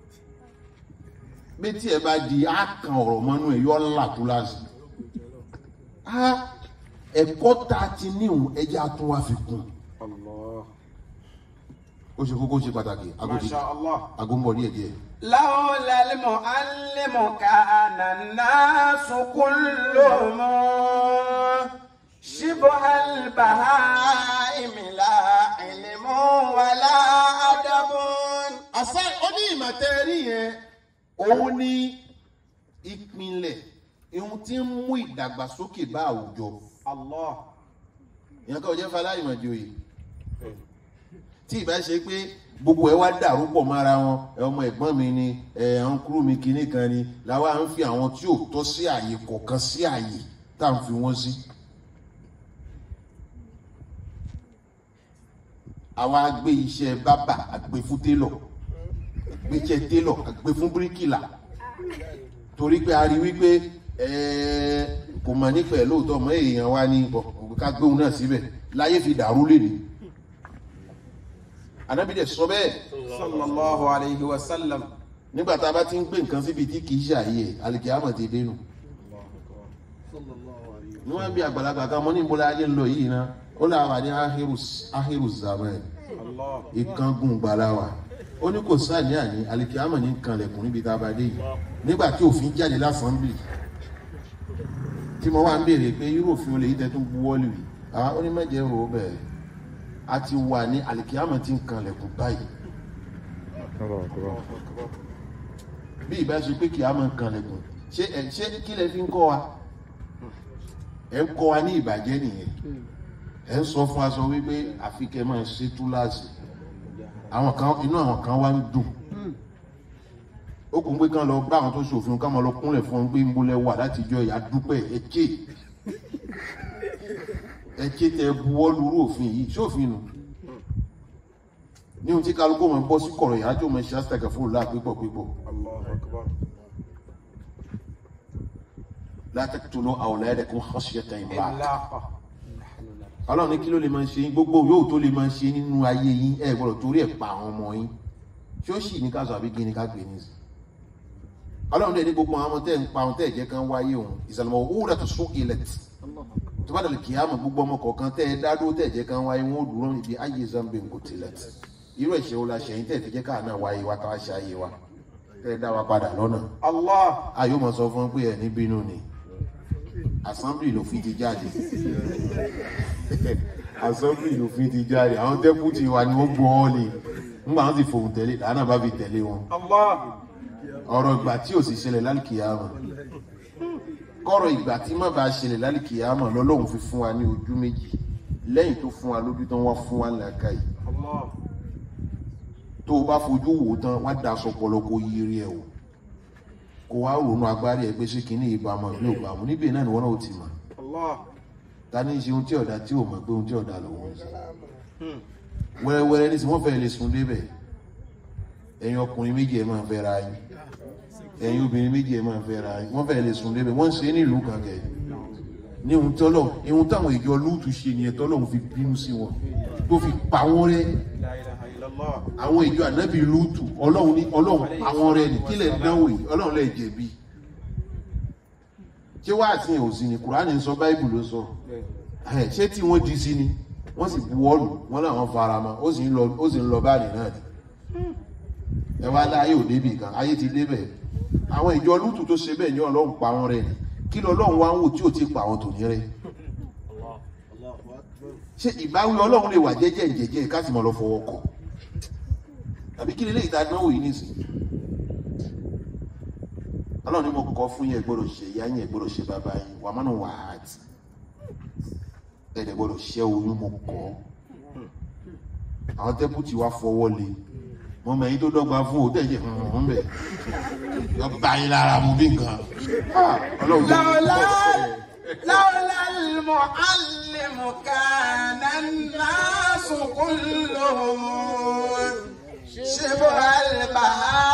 bí tí ẹ bá di àkàn ọ̀rọ̀ mọ́nú ẹ̀ yọ ńlá tó láti. a ẹ̀kọ́ tá a ti níhùn ẹjẹ́ àtún wá fi kún. الله ó ṣe kókó ṣe pàtàkì ما agodi شاء الله agombọ díẹ̀ díẹ̀. لولا المعلم كان الناس كلهم شبه البهائم لا علم ولا أدب àṣà oní ìmọ̀tẹ́rì yẹn òun ní ìpínlẹ̀ ihun tí ń mú ìdàgbàsókè bá àwùjọ. الله ìyẹn kọ́ jẹ́ faláyìmọ̀ joyè tí ìbá ṣe pé gbogbo ẹ wá dàrú pọ̀ mára wọn ẹ ọmọ ẹ̀gbọ́n mi ni ẹ àwọn kúrú mi kinní kan ni làwa ń fi àwọn tí ò tọ́ sí àyè kọ̀ọ̀kan sí àyè tá à ń fi wọ́n sí. àwa gbé iṣẹ́ bábà àgbé fún télọ̀ gbé iṣẹ́ télọ̀ àgbé fún bíríkìlà torí pé a rí wípé ẹ̀ẹ́ kò mà nípa ẹ̀ lóòótọ́ mọ́ èèyàn wa ní bọ̀ ká gbóhùn náà síbẹ̀ láyé fi dàrú lè ní. Ànábì dẹ̀ sọ bẹ́ẹ̀ صلى الله عليه وسلم nígbà tá a bá ti ń gbé nǹkan síbi tí kì í ṣàyè ẹ̀ alìkìyàmọ̀ ti dénú. ní wọ́n bí àgbàlagbà kan mọ́ ní ìbúlẹ̀ ayé ń lọ yìí ná ó là wà ní ahiru zaman الله ìkángun gbalawa ó ní kò sáàní àní alikiyama ní kanlẹ̀kùn níbi tá a bá dé yìí nígbà tí òfin jáde lásánbìlì tí mo wá ń béèrè pé irú òfin olè yìí tẹ́ tún buwọ́lù yìí àwọn onímọ̀jẹ̀ wò ó bẹ̀rẹ̀ a ti wà ní alikiyama tí ń kanlẹ̀kùn báyìí bí ìbá ṣe pé kìyama ń kanlẹ̀kùn ṣé ẹ ṣé kí lẹ fi ń kọ́ wa ẹ ń kọ́ wa ní ìbàjẹ́ nìyẹn ẹ ń sọ fún aṣọ wípé àfi kẹ́ máa ṣe túláàsì àwọn kan inú àwọn kan wá ń dùn ó kún pé kán lọ bá àwọn tó ṣòfin ká máa lọ kúnlẹ̀ fún un pé ń bolẹ̀ wà láti jọ ìyá dúpẹ́ ẹ̀kẹ́ ẹ̀kẹ́ tẹ buwọ́ lórí òfin yìí ṣòfin nù ní ohun tí kálukú máa ń bọ́ sí kọ̀rọ̀ ìyá tó máa ṣe àṣìtàkà fún òun láà pípọ̀ pípọ̀ الله أكبر la taqtulu awladakum khashyata imlaq ìlàpà ọlọ́run ní kí ló lè máa ṣe yín gbogbo yóò tó lè máa ṣe nínú ayé yín ẹ gbọ́dọ̀ torí ẹ̀ pa àwọn ọmọ yín ṣé ó sì ní ká sọ àbí kí ni ká gbé ní sí ọlọ́run dẹ̀ ní gbogbo àwọn ọmọ tẹ́ ń pa àwọn tẹ́ ẹ̀ jẹ́ kan wáyé òun ìsàlùmọ̀ owó rẹ̀ tó sún ilẹ̀ tì tó bá dàlù kì í àmọ̀ gbogbo ọmọ kọ̀ọ̀kan tẹ́ ẹ dádó tẹ́ ẹ̀ jẹ́ kan wáyé wọn ó dúró níbi ayé zambe ń kò tilẹ̀ tì irú ẹ̀ṣẹ̀ wo la ṣẹ̀yìn tẹ́ ẹ̀ fi jẹ́ káà náà wáyé wa káwá ṣe ayé wa tẹ́ ẹ dá wa padà lọ́nà allah ayé mọ̀ sọ fún pé ẹ̀ ní bínú ni assembly ló fi ti jáde assembly ló fi ti jáde àwọn deputy wa ni wọ́n gbọ́ ọ́ ni nígbà wọn sì fòun tẹ̀lé làánà bá fi tẹ̀lé wọn allah ọ̀rọ̀ ìgbà tí ò sì ṣẹlẹ̀ lálìkìyàmọ̀ kọ́rọ̀ ìgbà tí má bá ṣẹlẹ̀ lálìkìyàmọ̀ lọ́lọ́run fi fún wa ní ojú méjì lẹ́yìn tó fún wa lójú tán wá fún wa làákàyè allah tó o bá fojú wò ó tán wá da aṣọ pọlọ kó yiri ẹ o kó wá ronú agbárí ẹ pé ṣé kínní ìbámu ní òbámu níbi náà ni wọn náà ó ti mọ̀ allah ta ní í ṣe ohun tí ọ̀dà tí ò mọ̀ pé ohun tí ọ̀dà lòun ń ṣe wẹ́rẹ́wẹ́rẹ́ ní sìn wọ́n fẹ́ lè sùn débẹ̀ ẹ̀yin ọkùnrin méjì ẹ̀ máa fẹ́ ra yín ẹ̀yin obìnrin méjì ẹ̀ máa fẹ́ ra yín wọ́n fẹ́ lè sùn débẹ̀ wọ́n ń ṣe é nílùú kan kẹ̀ ní ohun tọ́lọ̀ ohun táwọn ìjọ lúùtù ṣe nìyẹn tọ́lọ̀ fi bínú sí wọn tó fi pa wọ́n rẹ́ la ilaha illallah àwọn ìjọ ànábì lúùtù ọlọ́run ní ọlọ́run pa wọ́n rẹ́ ní kílẹ̀ dánwò yìí ọlọ́run lè jẹ̀bi ṣé wàá sí òsì ni kùránì sọ báìbù ló sọ ẹ ṣé tí wọ́n di sí ni wọ́n sì bu ọ́ọ̀lù wọ́n làwọn fara mọ́ ó sì ń lọ ó sì ń lọ báyìí náà ni ẹ wá láyé ò débì kan ayé ti débẹ̀ àwọn ìjọ lútù tó ṣe bẹ́ẹ̀ ní ọlọ́run pa wọn rẹ̀ ni kí lọ́lọ́run wá ń wò tí ò ti pa àwọn tòní rẹ̀ ṣé ìbáwí ọlọ́run lè wà jẹ́jẹ́ jẹ́jẹ́ ká sì mọ̀ lọ fọwọ́ kọ̀ tàbí kí lélẹ́yìí tá a dánwò yìí nìsín ọlọ́run ní mo kọ́ fún yín ẹ gbọ́dọ̀ ṣe ìyá yín ẹ gbọ́dọ̀ ṣe bàbá yín wà mọ́nà wà á tì ẹ̀dẹ̀ gbọ́dọ̀ ṣẹ́ oyún mo kọ́ àwọn tẹ́pùtì wa fọwọ́ lé mo mẹ́yìn tó dọ́gba fún òtẹ́ ìjẹ́ hàn bẹ̀ yọ bá yín lára mu bí nǹkan Ah, ọlọ́run tó لولا لولا المعلم كان الناس كلهم شبه البهائم